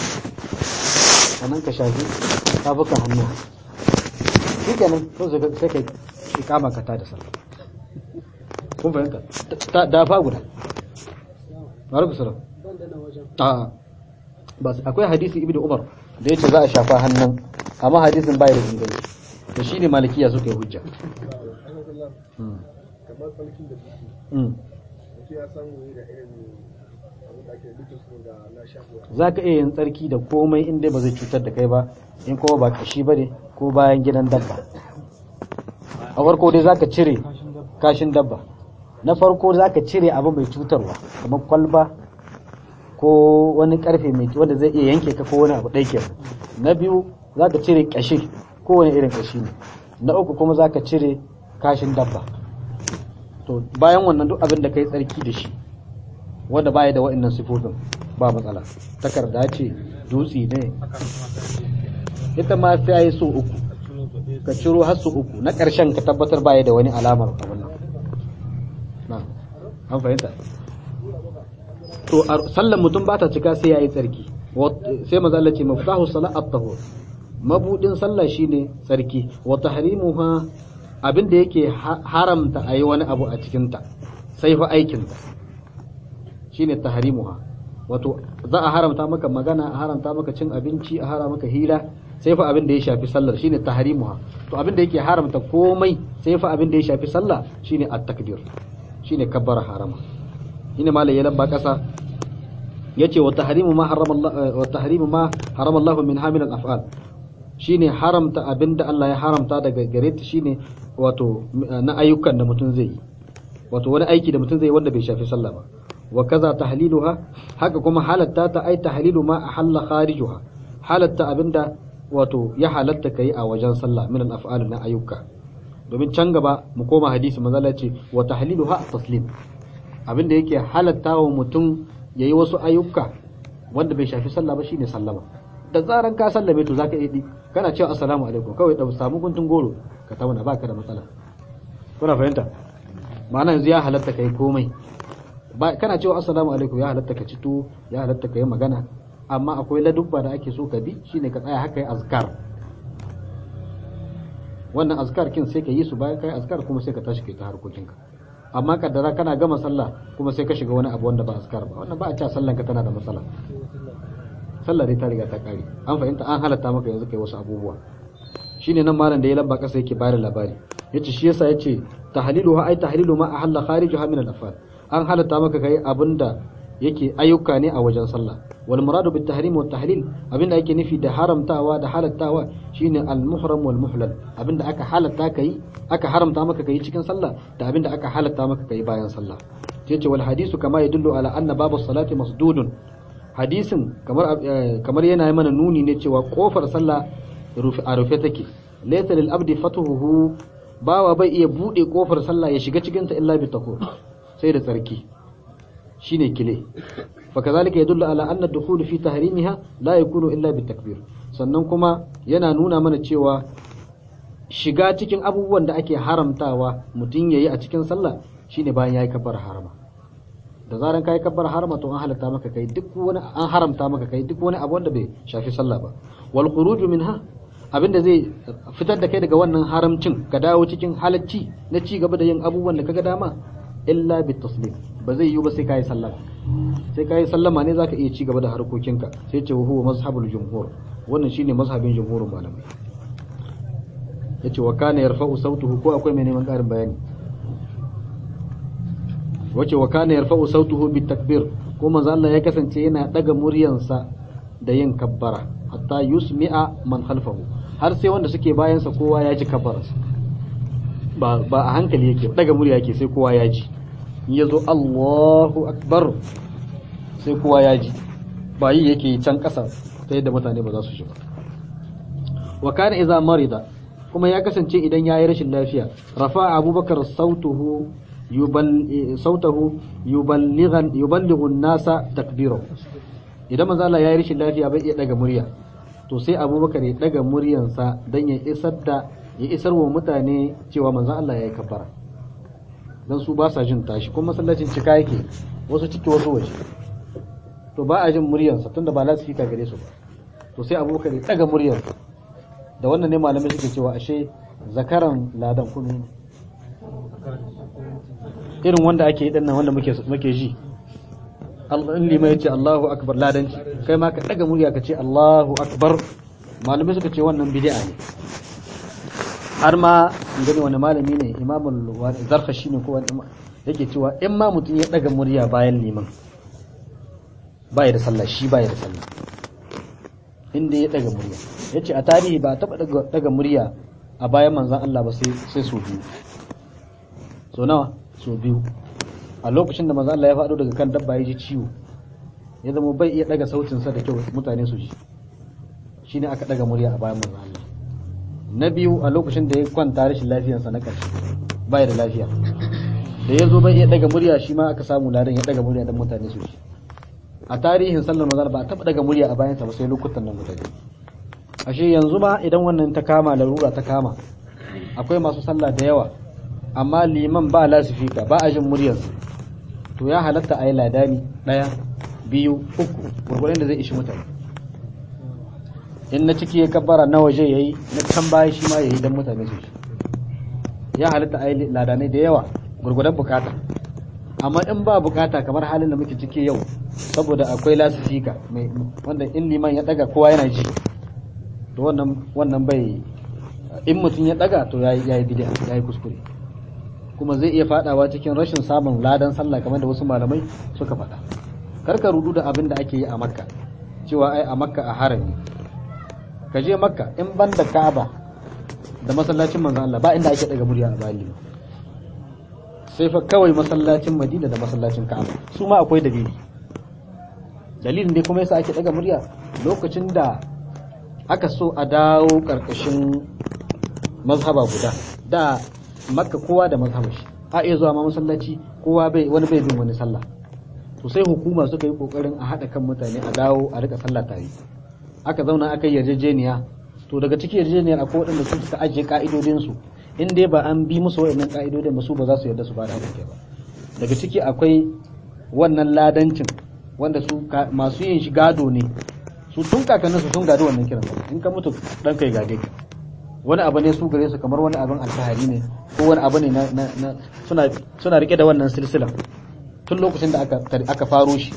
sannan ka shafi tafukan hannu shi kenan kawai sai ka- sai ka yi kama ka ta da sallah kun fahimta Ta- da fa guda ma'arku salam ban da na wajen a ba su- akwai hadisi ibnu umar da yace za a shafa hannun amma hadisin bai da inganci to shine malikiya suka yi hujja Mm. kamar falkin da suke Mm. mutum ya samu ne da irin abin da ake dukkan su da na shafuwa za ka iya yin tsarki da komai inda ba zai cutar da kai ba in kuma ba kashi ba ne ko bayan gidan dabba a farko dai za ka cire kashin dabba na farko za ka cire abu mai cutarwa kamar kwalba ko wani karfe mai wanda zai iya yanke ka ko wani abu ɗai kenan na biyu za ka cire kashi ko wani irin kashi ne na uku kuma za ka cire kashin dabba to bayan wannan duk abin da ka yi tsarki da shi wanda baya da wa'annan sifofin ba matsala takarda ce dutse ne ita ma sai yi so uku ka ciro har so uku na ƙarshen ka tabbatar baya da wani alamar abin nan na an fahimta to a sallan mutum ba ta cika sai yayi tsarki Wat- sai maza Allah ce maftahu salat at-tahur mabudin sallah shine tsarki wa tahrimuha abinda yake ha- haramta ayi wani abu a cikin ta sai fa aikin ta shine tahrimuha wato za a haramta maka magana a haramta maka cin abinci a haramta maka hira sai fa abin da ya shafi sallar shine tahrimuha to abin da yake haramta komai sai fa abin da ya shafi sallah shine at-takbir shine kabbara harama shine malai ya lamba kasa yace wa tahrimu ma harama Allah wa tahrimu ma harama Allah min hamil al-af'al shine haramta abinda Allah ya haramta daga gare ta shine wato na ayyukan da mutum zai yi wato wani aiki da mutum zai yi wanda bai shafi sallah ba wa kaza tahliluha haka kuma halatta ta ai tahlilu ma ahalla kharijuha halatta abinda wato ya halatta kai a wajen sallah min al-af'al na ayyuka domin can gaba mu koma hadisi manzo Allah ya ce wa tahliluha taslim abinda yake halatta wa mutum yayi wasu ayyuka wanda bai shafi sallah ba shine sallama da zaran ka sallame to zaka yi kana cewa assalamu alaikum kawai da samu guntun goro ka tauna baka da matsala kuna fahimta ma'ana yanzu ya halatta kai komai ba kana cewa assalamu alaikum ya halatta ka ci tuwo ya halatta ka yi magana amma akwai ladubba da ake so ka bi shine ka tsaya haka yi azkar wannan azkar kin sai ka yi su bayan kai azkar kuma sai ka tashi kai ta harkokinka amma kaddara kana gama sallah kuma sai ka shiga wani abu wanda ba azkar ba wannan ba a cewa sallan ka tana da matsala sallah dai ta riga ta kare an fahimta an halatta maka yanzu kai wasu abubuwa shine nan malam da ya lamba kasa yake bayar labari yace shi yasa yace tahliluha ay tahlilu ma ahalla kharijuha min al-afal an halatta maka kai abinda yake ayyuka ne a wajen sallah wal muradu bit tahrim wat tahlil abinda yake nufi da haramtawa da halattawa shine al muhram wal muhlal abinda aka halatta kai aka haramta maka kai cikin sallah da abinda aka halatta maka kai bayan sallah yace wal hadisu kama yadullu ala anna babu salati masdudun hadisin kamar kamar yana yi mana nuni ne cewa kofar sallah a rufe take laysa lil abdi fatuhu bawa bai iya bude kofar sallah ya shiga cikin ta illa bi takur sai da tsarki shine kile fakazalika yadullu ala anna dukhul fi tahrimiha la yakunu illa bi takbir sannan kuma yana nuna mana cewa shiga cikin abubuwan da ake haramtawa mutum yayi a cikin sallah shine bayan yayi kabbar harama da zaran kai kabbar harama to an halatta maka kai duk wani an haramta maka kai duk wani abu wanda bai shafi sallah ba wal khuruju minha abinda zai fitar da kai daga wannan haramcin ka dawo cikin halacci na ci gaba da yin abubuwan da kaga dama illa bit taslim ba zai yiwu ba sai kai sallama sai kai sallama ne zaka iya ci gaba da harkokinka sai ce huwa mazhabul jumhur wannan shine mazhabin jumhurin malamai yace wa kana yarfa'u sautuhu ko akwai mai neman karin bayani wace wa kana yarfa'u sautuhu bit takbir ko manzo Allah ya kasance yana daga muryansa da yin kabbara hatta yusmi'a man khalfahu har sai wanda suke bayansa kowa ya ji kabbararsa ba ba a hankali yake daga murya yake sai kowa ya ji in yazo Allahu akbar sai kowa ya ji ba yi yake can kasa ta yadda mutane ba za su shiga wa kana idza marida kuma ya kasance idan yayi rashin lafiya rafa abubakar sautuhu yubal sautahu yuballighan yuballighu an-nasa takbirahu idan manzo Allah yayi rashin lafiya bai iya daga murya to sai abubakar ya daga muryansa dan ya isar da ya isar wa mutane cewa manzo Allah yayi kabbara dan su ba sa jin tashi kuma masallacin cika yake wasu ciki wasu waje to ba a jin muryarsa tunda ba lasifika gare su ba to sai abubakar ya daga muryarsa da wannan ne malamai suke cewa ashe zakaran ladan kuma ne irin wanda ake yi dinnan wanda muke muke ji in lima ya ce Allahu akbar ladanci kai ma ka daga murya ka ce Allahu akbar malamai suka ce wannan bid'a ne har ma in gani wani malami ne imamul zarkashi ne ko wani yake cewa in ma mutum ya daga murya bayan liman baya da sallah shi baya da sallah inda ya daga murya yace a tarihi ba taba daga murya a bayan manzon Allah ba sai sai su biyu so nawa so biyu a lokacin da manzon Allah ya faɗo daga kan dabba ya ji ciwo ya zama bai iya daga sautin sa da kyau mutane su ji shine aka daga murya a bayan manzon Allah na biyu a lokacin da ya kwanta rashin lafiyarsa na ƙarshe baya da lafiya da ya zo bai iya daga murya shi ma aka samu ladan ya daga murya don mutane su ji a tarihin sallar mazal ba a taɓa daga murya a bayansa ba sai lokutan nan mutane ashe yanzu ma idan wannan ta kama larura ta kama akwai masu sallah da yawa amma liman ba lasifika ba a jin muryarsa to ya halatta a yi ladani ɗaya biyu uku gurgurin da zai ishi mutane in na ciki ya kabbara na waje ya yi na can baya shi ma ya yi don mutane su ya halatta a yi ladanai da yawa gurgudan bukata amma in ba bukata kamar halin da muke ciki yau saboda akwai lasifika wanda in liman ya daga kowa yana ji to wannan wannan bai in mutum ya daga to ya yi bid'a ya yi kuskure kuma zai iya fadawa cikin rashin samun ladan sallah kamar da wasu malamai suka faɗa karka rudu da abin da ake yi a makka cewa ai a makka a harami ka je makka in ban da ka'aba da masallacin manzon Allah ba inda ake daga murya a bali sai fa kawai masallacin madina da masallacin ka'aba su ma akwai dalili dalilin dai kuma yasa ake daga murya lokacin da aka so a dawo karkashin mazhaba guda da makka kowa da mazhabar shi a iya zuwa ma masallaci kowa bai wani bai bin wani sallah to sai hukuma suka yi kokarin a haɗa kan mutane a dawo a rika sallah tare aka zauna aka yi yarjejeniya to daga cikin yarjejeniyar akwai waɗanda sun suka ajiye ka'idodin su in dai ba an bi musu waɗannan ka'idodin ba su ba za su yarda su ba da haɗin ba daga ciki akwai wannan ladancin wanda su masu yin shi gado ne su tun kakannin su sun gado wannan kiran in ka mutu dan kai gade ka wani abu ne su gare su kamar wani abin alfahari ne ko wani abu ne na suna suna rike da wannan silsila tun lokacin da aka aka faro shi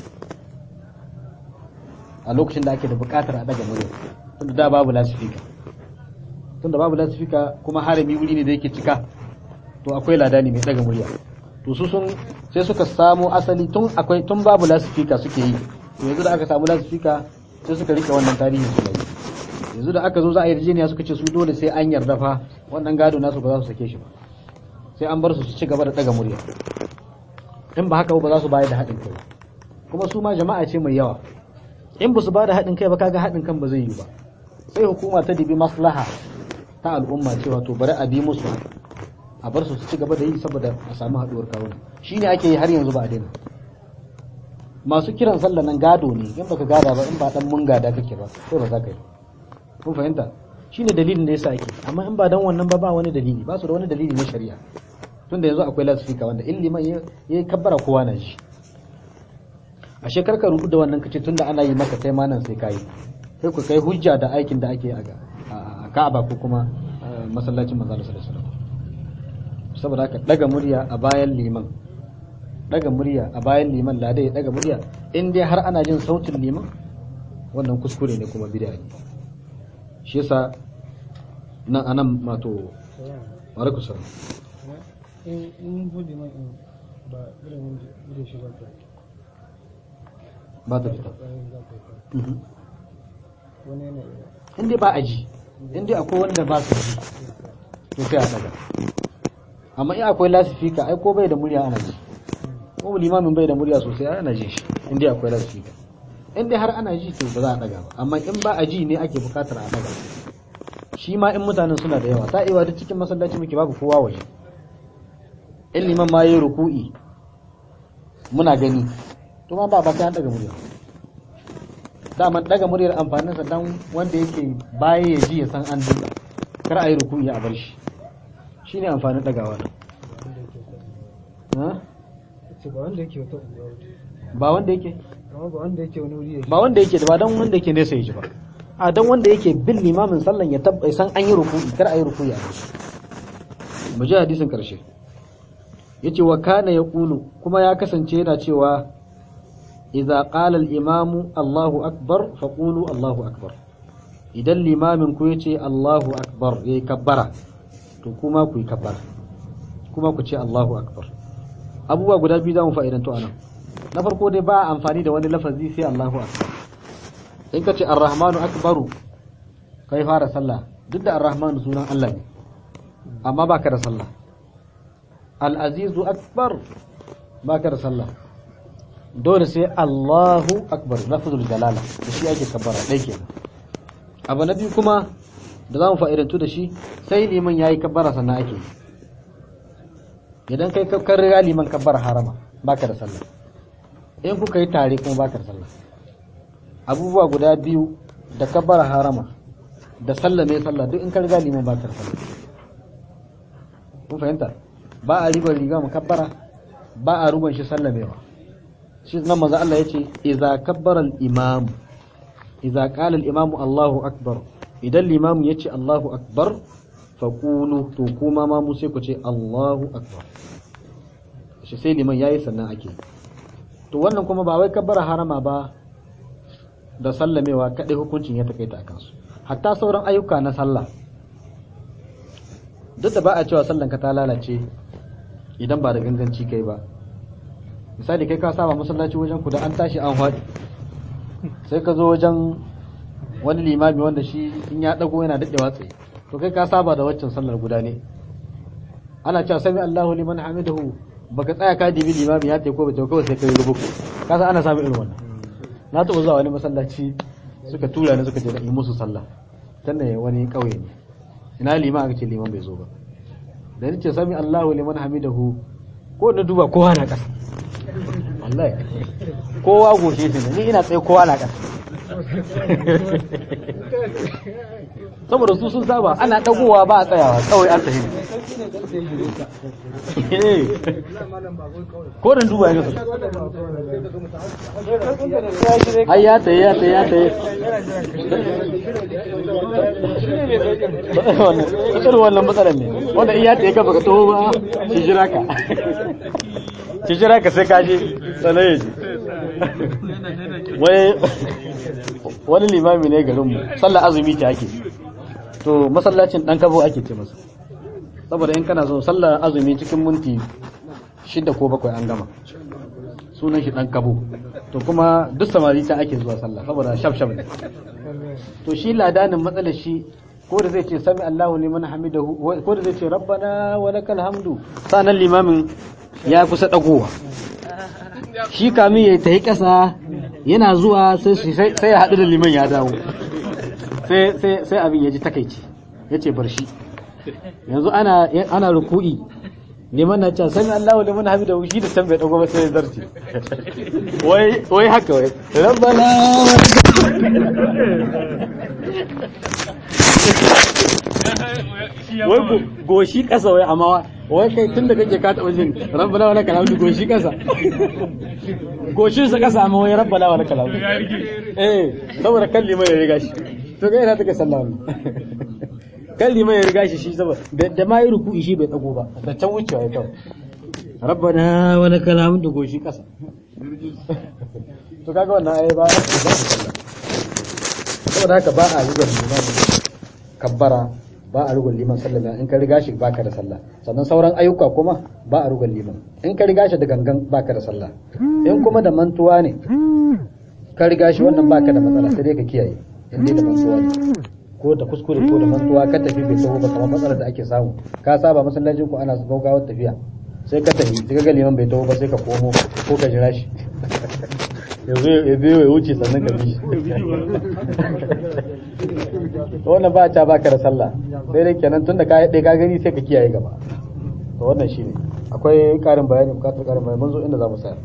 a lokacin da ake da bukatar a daga murya tunda da babu lasifika tunda babu lasifika kuma harami wuri ne da yake cika to akwai ladani mai daga murya to su sun sai suka samu asali tun akwai tun babu lasifika suke yi to yanzu da aka samu lasifika sai suka rike wannan tarihin su yi yanzu da aka zo za a yarjejeniya suka ce su dole sai an yarda fa wannan gado nasu ba za su sake shi ba sai an bar su su ci gaba da daga murya in ba haka ba za su bayar da haɗin kai kuma su ma jama'a ce mai yawa in ba su ba da haɗin kai ba kaga haɗin kan ba zai yi ba sai hukuma ta dibi maslaha ta al'umma cewa to bari a bi musu a bar su su ci gaba da yi saboda a samu haɗuwar kawo shi ne ake yi har yanzu ba a daina masu kiran sallah nan gado ne in baka gada ba in ba dan mun gada kake ba sai ba za ka yi kun fahimta shine dalilin da yasa ake amma in ba dan wannan ba ba wani dalili ba su da wani dalili na shari'a tunda yanzu akwai lasifika wanda in liman ya kabbara kowa na shi a shekar ka rubu da wannan kace tunda ana yi maka kai ma nan sai kai sai ku kai hujja da aikin da ake a Ka'aba ko kuma masallacin manzo sallallahu alaihi wasallam saboda haka daga murya a bayan liman daga murya a bayan liman lada ya daga murya in dai har ana jin sautin liman wannan kuskure ne kuma bid'a ne shi yasa nan anan mato alaikum salam in in bude mai in ba irin wanda shi ba ta ba ta fita Mhm. wani yana in dai ba a ji in dai akwai wanda ba su ji to sai a daga amma in akwai lasifika ai ko bai da murya ana ji ko limamin bai da murya sosai ai ana ji shi in dai akwai lasifika in dai har ana ji to ba za a daga ba amma in ba a ji ne ake bukatar a daga shi ma in mutanen suna da yawa ta iya duk cikin masallaci muke babu kowa waje in liman ma yayi ruku'i muna gani to ma ba ba sai an daga murya daman daga muryar amfaninsa dan wanda yake baya ya ji ya san an duka kar a yi ruku'i a bar shi shine amfanin dagawa nan wanda yake wata ha ce ba wanda yake wata unguwa ba ba wanda yake amma ba wanda yake wani wuri ya ba wanda yake da ba dan wanda yake nesa yaji ba a dan wanda yake bin limamin sallan ya tabbai san an yi ruku'i kar a yi ruku'i a shi mu ji hadisin karshe yace wa kana yaqulu kuma ya kasance yana cewa idza qala al-imamu Allahu akbar faqulu Allahu akbar idan limamin ku yace Allahu akbar yayi kabbara to kuma ku yi kabbara kuma ku ce Allahu akbar abubuwa guda biyu zamu fa'idanto anan na farko dai ba amfani da wani lafazi sai Allahu akbar in ka ce ar-rahmanu akbaru kai fara sallah duk da ar-rahmanu sunan Allah ne amma baka da sallah al-azizu akbar baka da sallah dole sai Allahu akbar lafzul jalala da shi ake kabbara dai kenan abu na biyu kuma da zamu fa'idantu da shi sai liman yayi kabbara sannan ake idan kai ka riga liman kabbara harama baka da sallah in kuka yi tare kuma baka da sallah abubuwa guda biyu da kabbara harama da sallah mai sallah duk in ka riga liman baka da sallah kun fahimta ba a ribar riga mu kabbara ba a ruban shi sallamewa shi nan manzo Allah yace idza kabbara al-imam idza qala al-imam Allahu akbar idan limamu yace Allahu akbar faqulu to kuma ma mu sai ku ce Allahu akbar shi sai liman yayi sannan ake to wannan kuma ba wai kabbara harama ba da sallamewa kadai hukuncin ya takaita akan su hatta sauran ayyuka na sallah duk da ba a cewa sallan ka ta lalace idan ba da ganganci kai ba misali kai ka saba masallaci wajen ku da an tashi an faɗi sai ka zo wajen wani limami wanda shi in ya dago yana daɗewa tsaye to kai ka saba da waccan sallar guda ne ana cewa sami Allahu liman hamidahu baka tsaya ka dibi limami ya ko ba ta kawai sai kai rubuku ka san ana samun irin wannan na taɓa zuwa wani masallaci suka tura ni suka je da yi musu sallah tunda wani ƙauye ne ina liman aka ce liman bai zo ba da ni ce sami Allahu liman hamidahu ko na duba kowa na ƙasa wallahi kowa goshe shi ne ni ina tsaye kowa na ƙasa saboda su sun saba ana dagowa ba a tsayawa kawai an tafi ko dan duba ya ai ya tayi ya tayi ya tayi irin wannan matsalar ne wanda in ya tayi ka baka taho ba shi jira ka shi jira ka sai ka je sanaye ji wai wani limami ne garinmu sallar azumi ta ake to masallacin dan kabo ake ce masa saboda in kana so sallar azumi cikin minti shida ko bakwai an gama sunan shi dan kabo to kuma duk samari ta ake zuwa sallah saboda shaf shaf ne to shi ladanin matsalar shi ko da zai ce sami Allahu liman hamidahu ko da zai ce rabbana wa lakal hamdu sanan limamin ya kusa dagowa shi kamin ya tafi ƙasa yana zuwa sai ya haɗu da liman ya dawo sai abin ya ji takaici ya ce bar shi yanzu ana ruku'i liman na can sami Allah liman hamida shi da can bai dago ba sai ya zarce wai haka wai rabbana wai goshi ƙasa wai amma wai kai tun da kake ka taɓa jin rabbana wala kalamu goshi ƙasa goshin sa ƙasa amma wai rabbana wala kalamu eh saboda kan liman ya riga shi to kai ina take sallah wannan kan liman ya riga shi shi saboda da ma yi ruku'i shi bai tsago ba da can wucewa ya kawo rabbana wala kalamu da goshi ƙasa to kaga wannan ai ba saboda haka ba a rigar liman kabbara ba a rugun liman sallama in ka riga shi baka da sallah sannan sauran ayyuka kuma ba a rugun liman in ka riga shi da gangan baka da sallah in kuma da mantuwa ne ka riga shi wannan baka da matsala sai dai ka kiyaye in dai da mantuwa ne ko da kuskure ko da mantuwa ka tafi bai taho ba kamar matsalar da ake samu ka saba masallacin ku ana gaugawar tafiya sai ka tafi sai ka ga liman bai taho ba sai ka komo ko ka jira shi yanzu ya biyo ya wuce sannan ka bi to wannan ba ta baka da sallah sai dai kenan tunda ka yi ka gani sai ka kiyaye gaba to wannan shine akwai karin bayani bukatar karin bayani mun zo inda za mu tsaya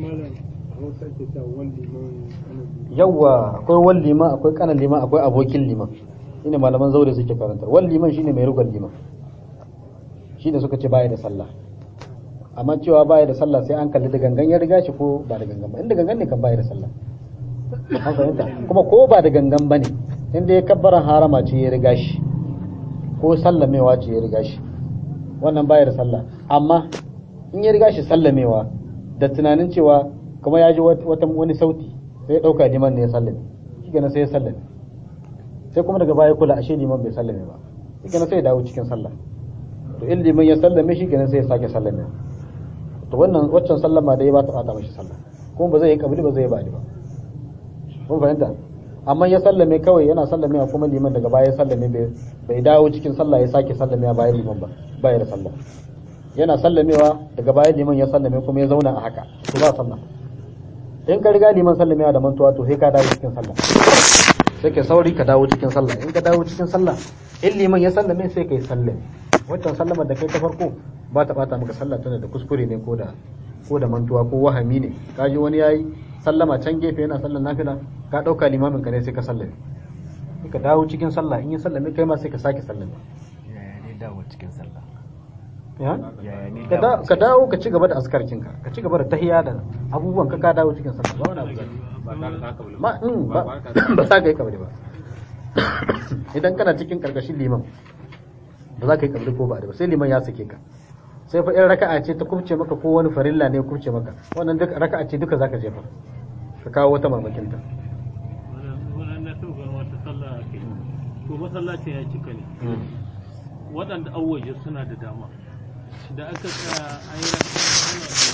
yawwa akwai wal liman akwai kanan liman akwai abokin liman shine malaman zaure suke karantar wal liman shine mai rugar liman shine suka ce baya da sallah amma cewa baya da sallah sai an kalli da gangan ya riga shi ko ba da gangan ba inda gangan ne kan baya da sallah an fahimta kuma ko ba da gangan bane inda ya kabbaran harama ce ya riga shi ko sallamewa ce ya riga shi wannan baya da sallah amma in ya riga shi sallamewa da tunanin cewa kuma ya ji wata wani sauti sai ya dauka liman ne ya sallame shi sai ya sallame sai kuma daga baya kula ashe liman bai sallame ba shi sai ya dawo cikin sallah to in liman ya sallame shi kenan sai ya sake sallame to wannan waccan sallama da ya ba ta bata mashi sallah kuma ba zai yi kabili ba zai yi ba'di ba kun fahimta amma ya sallame kawai yana sallame kuma liman daga baya ya sallame bai dawo cikin sallah ya sake sallame a bayan liman ba baya da sallah yana sallamewa daga bayan liman ya sallame kuma ya zauna a haka to ba sallah in ka riga liman sallamewa da mantuwa to sai ka dawo cikin sallah sai ka sauri ka dawo cikin sallah in ka dawo cikin sallah in liman ya sallame sai ka yi sallame waccan sallamar da kai ta farko ba ta bata maka sallah tana da kuskure ne ko da ko da mantuwa ko wahami ne ka ji wani yayi sallama can gefe yana sallar nafila ka dauka limamin ka ne sai ka sallame ka dawo cikin sallah in ya sallame kai ma sai ka sake sallame yaya ne dawo cikin sallah ya yaya ne ka da- ka dawo ka ci gaba da askarkinka ka ci gaba da tahiya da abubuwan ka ka dawo cikin sallah ba wani abu zai ba tare da haka ma in ba ba za ka yi kabari ba idan kana cikin karkashin liman ba za ka yi kabari ko ba ba sai liman ya sake ka sai fa in raka'a ce ta kubce maka ko wani farilla ne ya kubce maka wannan duk raka'a ce duka zaka jefa ka kawo wata mamakinta wannan na so ganin wata sallah ake to masallacin ya cika ne waɗanda awaje suna da dama da aka tsaya an yi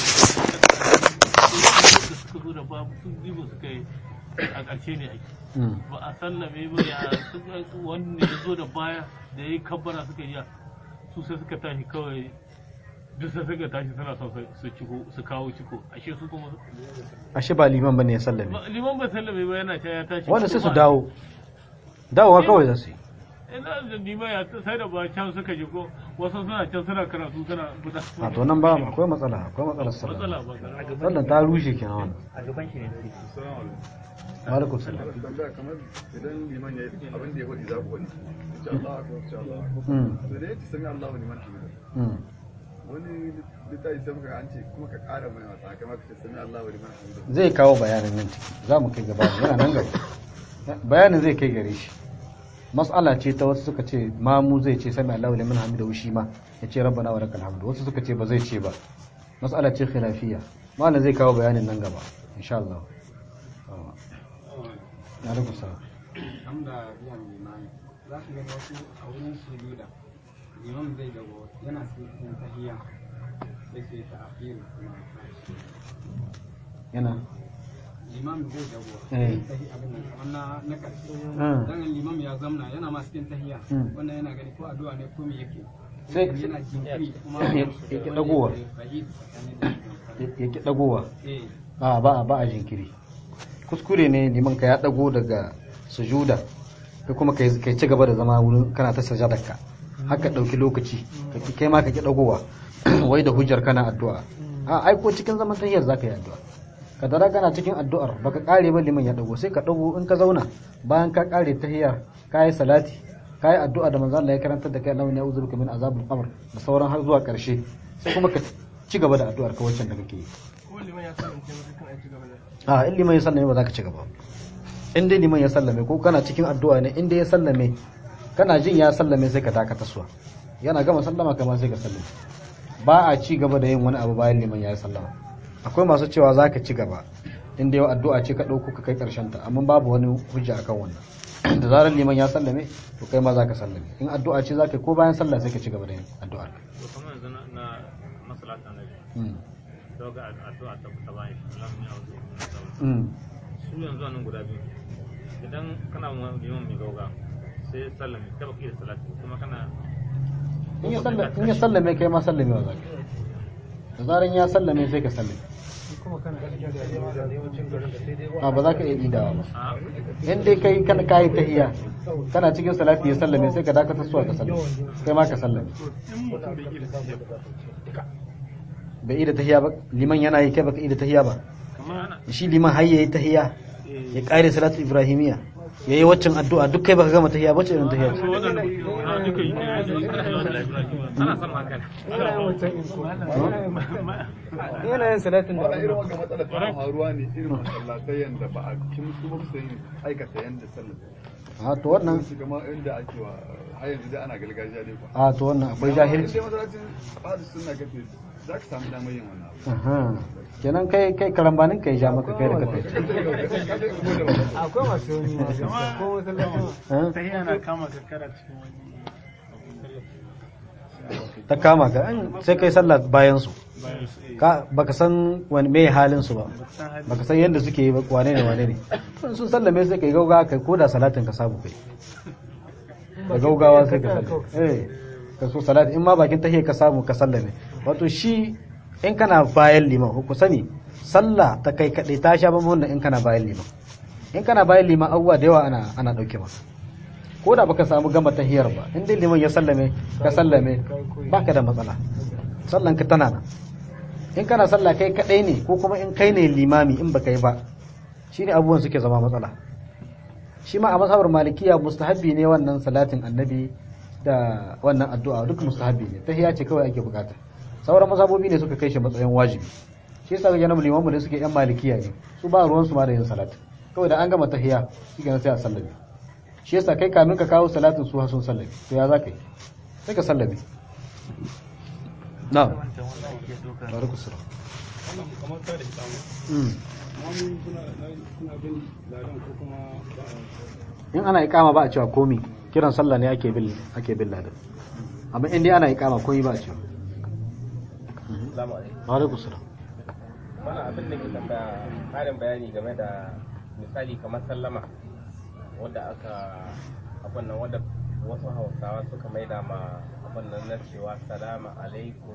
da suka zo da babu sun jibo suka yi a ƙarshe ne ake ba a sallame ba ya suka- wanda ya zo da baya da ya yi kabbara suka yi su sai suka tashi kawai duk sai suka tashi suna son su- su ciko su kawo ciko ashe su kuma ashe ba liman bane ya sallame ba- liman ba sallame ba yana ta ya tashi wanda sai su kuma- dawo dawowa kawai za su yi ina da nima ya sai da ba can suka ji ko wasu suna can suna karatu suna buɗa a to nan ba akwai matsala akwai matsalar sallah matsala ba karama sallan ta rushe kenan wannan a gaban shi ne alaikum salam tambaya kamar idan liman ya yi abin da ya faɗi za ku faɗi insha Allah akbar insha Allah Mm, da dai sami Allah wa liman hamida mm. wani littafi sai muka an ce kuma ka ƙara mai wata kamar ka ce sami Allah wa liman hamida zai kawo bayanin nan ciki za mu kai gaba yana nan gaba bayanin zai kai gare shi mas'ala ce ta wasu suka ce mamu zai ce sami Allahu liman hamidahu shi ma ya ce rabbana wa lakal hamdu wasu suka ce ba zai ce ba mas'ala ce khilafiyya malam zai kawo bayanin nan gaba insha Allah na alaikum salam hamda biyan limani za ka gani wasu a wurin sujuda imam zai dago yana cikin tahiyya sai sai ta akhir kuma tashi yana limam zai dago Eh. tahi abin nan kamar na na karshe Ah. dan limam ya zamna yana ma cikin tahiyya Hmm. wannan yana gani ko addu'a ne ko me yake Sai- yana jinkiri kuma Ya- ya ki dagowa. Bahid tsakanin da limam. ya ki dagowa eh a ba a ba a jinkiri kuskure ne liman ka ya dago daga sujuda kai kuma kai kai ci gaba da zama wurin kana ta sajadarka haka dauki lokaci ka ki- kai ma ka ki dagowa wai da hujjar kana addu'a a ai ko cikin zaman tahiyyar zaka yi addu'a ka dara kana cikin addu'ar baka kare ba liman ya dago sai ka dago in ka zauna bayan ka kare tahiyyar ka yi salati ka yi addu'a da manzo Allah ya karantar da kai Allah ya uzuruka min azabul qabr da sauran har zuwa karshe sai kuma ka ci gaba da addu'ar ka waccan da kake yi a in liman ya sallame ba za ka ci gaba in dai liman ya sallame ko kana cikin addu'a ne in dai ya sallame kana jin ya sallame sai ka dakata suwa yana gama sallama kama sai ka sallame ba a ci gaba da yin wani abu bayan liman ya yi sallama akwai masu cewa za ka ci gaba in dai addu'a ce ka ɗauko ka kai ƙarshen ta amma babu wani hujja akan wannan da zarar liman ya sallame to kai ma za ka sallame in addu'a ce za ka yi ko bayan sallah sai ka ci gaba da yin addu'ar to kamar yanzu na na masalata na Mm. doga addu'a ta ta bayan shi Allah ya auzo Mm. su yanzu nan guda biyu idan kana mu liman mai gauga sai sallame ta baki da salati kuma kana in ya sallame in ya sallame kai ma sallame wa zaka da zaran ya sallame sai ka sallame a ba za ka iya idawa ba a in dai kai kana kayi tahiyya kana cikin salati ya sallame sai ka dakata suwa ka sallame kai ma ka sallame bai ida tahiyya ba liman yana yi kai baka ida tahiyya ba kamar shi liman har yayi tahiyya ya kare salatu ibrahimiyya yayi waccan addu'a duk kai baka gama tahiyya bace irin tahiyya ce waɗanda a duka yi ana son magana yana yin wancan in ko yana yin salatin da wannan irin wanga matsalar tana faruwa ne irin masallatai yanda ba a kimsu ba su yin aikata yanda sallar a to wannan su kama inda ake wa har yanzu dai ana gargajiya dai ba a to wannan akwai jahilci sai masallacin ba su suna gafe za ka samu damar yin wannan abu Aha. kenan kai kai karambanin kai ja maka kai da kai akwai masu yoni ma ko masallacin ta yana kama kakkara cikin wani ta kama ka an sai kai sallah bayan su bayan su eh, ka baka san wani me halin su ba san hali. baka san yadda suke yi ba wane ne wane ne in sun sallame sai kai gaugawa kai ko da salatin ka samu kai da gaugawa sai ka sallame eh ka so salati in ma bakin tahiyya ka samu ka sallame wato shi in kana bayan liman ku sani sallah ta kai kadai ta sha bamban da in kana bayan liman in kana bayan liman abubuwa da yawa ana ana dauke maka ko da baka samu gama tahiyar ba in dai liman ya sallame ka sallame baka da matsala sallan ka tana nan in kana sallah kai kadai ne ko kuma in kai ne limami in baka yi ba shine abubuwan suke zama matsala shi ma a mazhabar malikiya mustahabbi ne wannan salatin annabi da wannan addu'a duk mustahabbi ne tahiyya ce kawai ake bukata sauran mazhabobi ne suka kai shi matsayin wajibi shi yasa ga janabu limamu da suke yan malikiya ne su ba ruwan su ma da yin salat kawai da an gama tahiyya shi kenan sai a sallame shi yasa kai kamin ka kawo salatin su har sun sallame to ya za ka yi sai ka sallame na'am alaikum salam kamar ta da ikamu Mm. mamu suna suna bin ladan ko kuma ba a in ana ikama ba a cewa komi kiran sallah ne ake bil ake bil ladan amma in dai ana ikama komi ba a cewa Assalamu alaikum. wa alaikum salam Mana abin da ke tambaya ƙarin bayani game da misali kamar sallama wadda aka abin nan wadda wasu hausawa suka maida ma abin nan na cewa salamu alaikum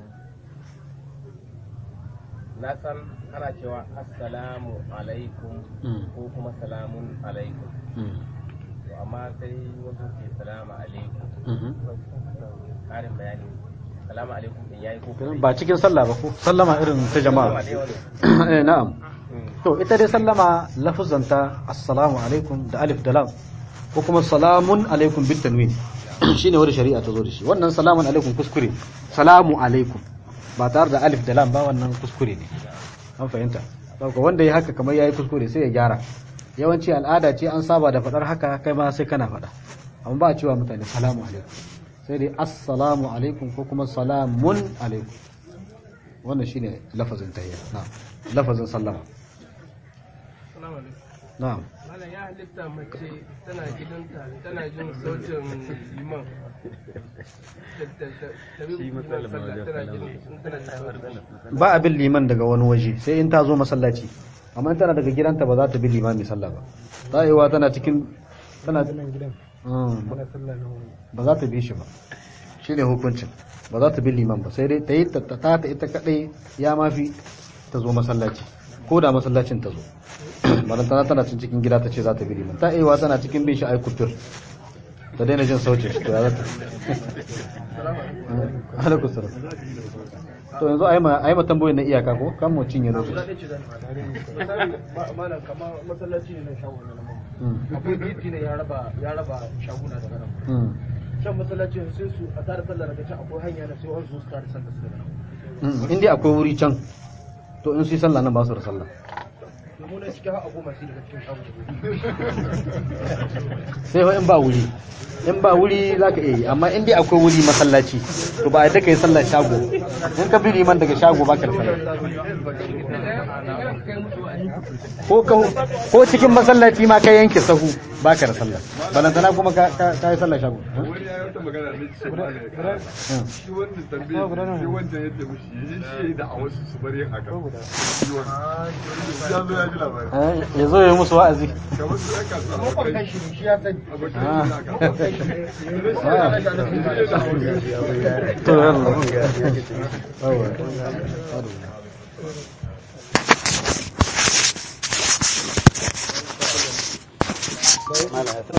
na san ana cewa assalamu alaikum Mm. ko kuma salamun alaikum Mm. to amma sai wasu ke salamu alaikum Mhm. ƙarin bayani salamu alaikum din yayi ko Kenan ba cikin sallah ba ko sallama irin ta jama'a eh na'am to ita dai sallama lafuzanta assalamu alaikum da alif da lam ko kuma salamun alaikum bit tanwin shine wanda shari'a ta zo da shi wannan salamun alaikum kuskure salamu alaikum ba tare da alif da lam ba wannan kuskure ne an fahimta saboda wanda ya haka kamar yayi kuskure sai ya gyara yawanci al'ada ce an saba da fadar haka kai ma sai kana fada amma ba a cewa mutane salamu alaikum sai dai assalamu alaikum ko kuma salamun alaikum wannan shine lafazin tahiyya na'am lafazin sallama Assalamu alaikum. na'am Malam ya halitta mace tana gidanta tana jin sautin liman. Ta bi liman sallah tana jin tana jin sautin. ba a bin liman daga wani waje sai in ta zo masallaci amma in tana daga gidanta ba za ta bi limami sallah ba ta yiwa tana cikin tana Mm, ba- ba za ta bi shi ba shi ne hukuncin ba za ta bi liman ba sai dai ta yi ta ta ta ita kadai ya mafi ta zo masallaci ko da masallacin ta zo barantana tana cin cikin gida ta ce za ta bi liman ta yiwa tana cikin bin shi ai kufur ta daina jin sautin shi to ya za ta alaikum salam to yanzu a yi ma a yi ma tambayoyin na iyaka ko kan mu cinye lokaci Misali malam kamar masallaci ne na shago na nan. Mm, Akwai titi ne ya raba ya raba shaguna daga nan. mm, Can masallacin sai su a tare sallah daga can akwai hanya na sai wani su su tare sallah su daga nan. mm. in dai akwai wuri can to in su yi sallah nan ba su da sallah Domin na cikin ha'a goma sai daga cikin shago. sai fa in ba wuri in ba wuri za ka iya yi amma in dai akwai wuri masallaci to ba a yadda ka yi sallar shago in ka bi liman daga shago ba ka da sallah ko ka- ko cikin masallaci ma ka yanke sahu ba ka da sallah balantana kuma ka ka- ka yi sallar shago wani ya yi wata magana ne shi ma ne shi wannan tambaye shi wancan yadda mushi yi shi da a wasu su bari yin haka shi wannan ya zo ya ji labari Eh, ya zo ya yi musu wa'azi kamar su ya kasuwa abokai shi ya sani. abokai Ah. da aka to yalla Yawa.